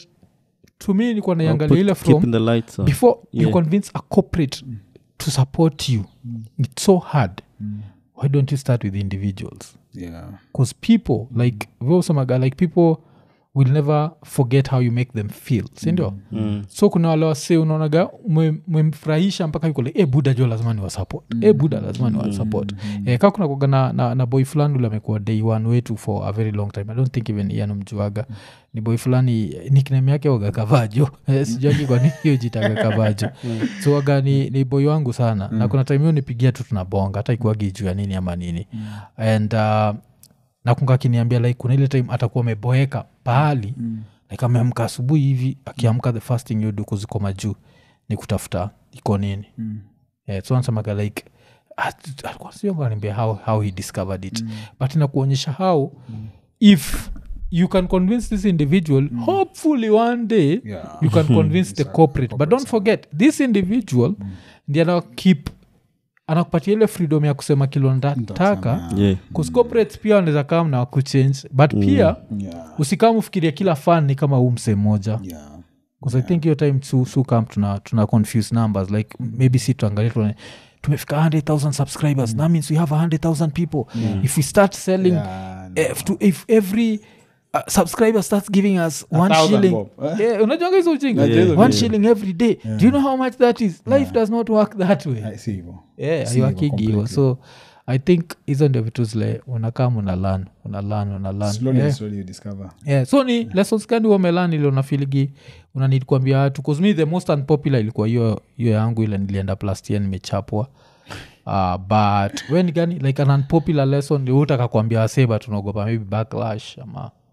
A: to me nilikuwa naiangalia ile from
B: keeping the lights on
A: before you
B: Yeah.
A: convince a corporate to support you it's so hard why don't you start with individuals
C: yeah
A: because people like vosemaga like people will never forget how you make them feel sindio
B: Mm.
A: so kuna wale wase unaonaga mwe- mwemfurahisha mpaka yuko like, e buda jo lazima ni wasupport e buda lazima ni wasupport e, kaa kuna kuaga na, na, na boy fulani ule amekuwa day one wetu for a very long time i don't think even ianamjuaga ni boy fulani nickname yake waga kavajo Eh, sijuagi kwani hiyo jitaga kavajo so waga ni, ni boy wangu sana na kuna time hiyo nipigia tu tunabonga hata ikuagi juu ya nini ama nini and uh, nakunga akiniambia like kuna ile time atakuwa ameboeka pahali mm. like ameamka asubuhi hivi akiamka the first thing yodu ziko majuu ni kutafuta iko nini mm. yeah, so anasemaga like at- alikuwa sijui akaniambia how, how he discovered it mm. but inakuonyesha how mm. if you can convince this individual mm. hopefully one day
C: Yeah.
A: you can convince the corporate but don't forget this individual mm. ndi ana keep anakupatia ile freedom ya kusema kilo nataka
B: yeah
A: Cause corporates pia wanaweza kam na kuchange but pia
C: yeah
A: usikam ufikiria kila fan ni kama huu msee moja
C: yeah
A: bcause i think hiyo time su, su kam tuna, tuna confuse numbers like maybe si tuangalia tuone tumefika 100000 subscribers that means we have 100000 people if we start selling
C: Yeah, no.
A: if, to, if every uh, subscriber starts giving us one
C: thousand
A: shilling
C: bob, eh?
A: yeah, unajuanga hizo ujinga
C: Najua hizo
A: one
C: vitu.
A: shilling every day do you know how much that is life does not work that way
C: I see hivyo.
A: yeah,
C: Si hivyo
A: aiwakigi hivo
C: completely.
A: so i think hizo ndio vitu zile unakam unalan unalan unalan
C: Slowly and
A: yeah.
C: slowly you discover.
A: yeah. so ni lessons gani wamelan ile unafiligi unanid kuambia watu bcause me the most unpopular ilikuwa hiyo hiyo yangu ile nilienda plus year nimechapwa uh, but we ni gani like an unpopular lesson utaka kuambia waseba tunaogopa maybe backlash ama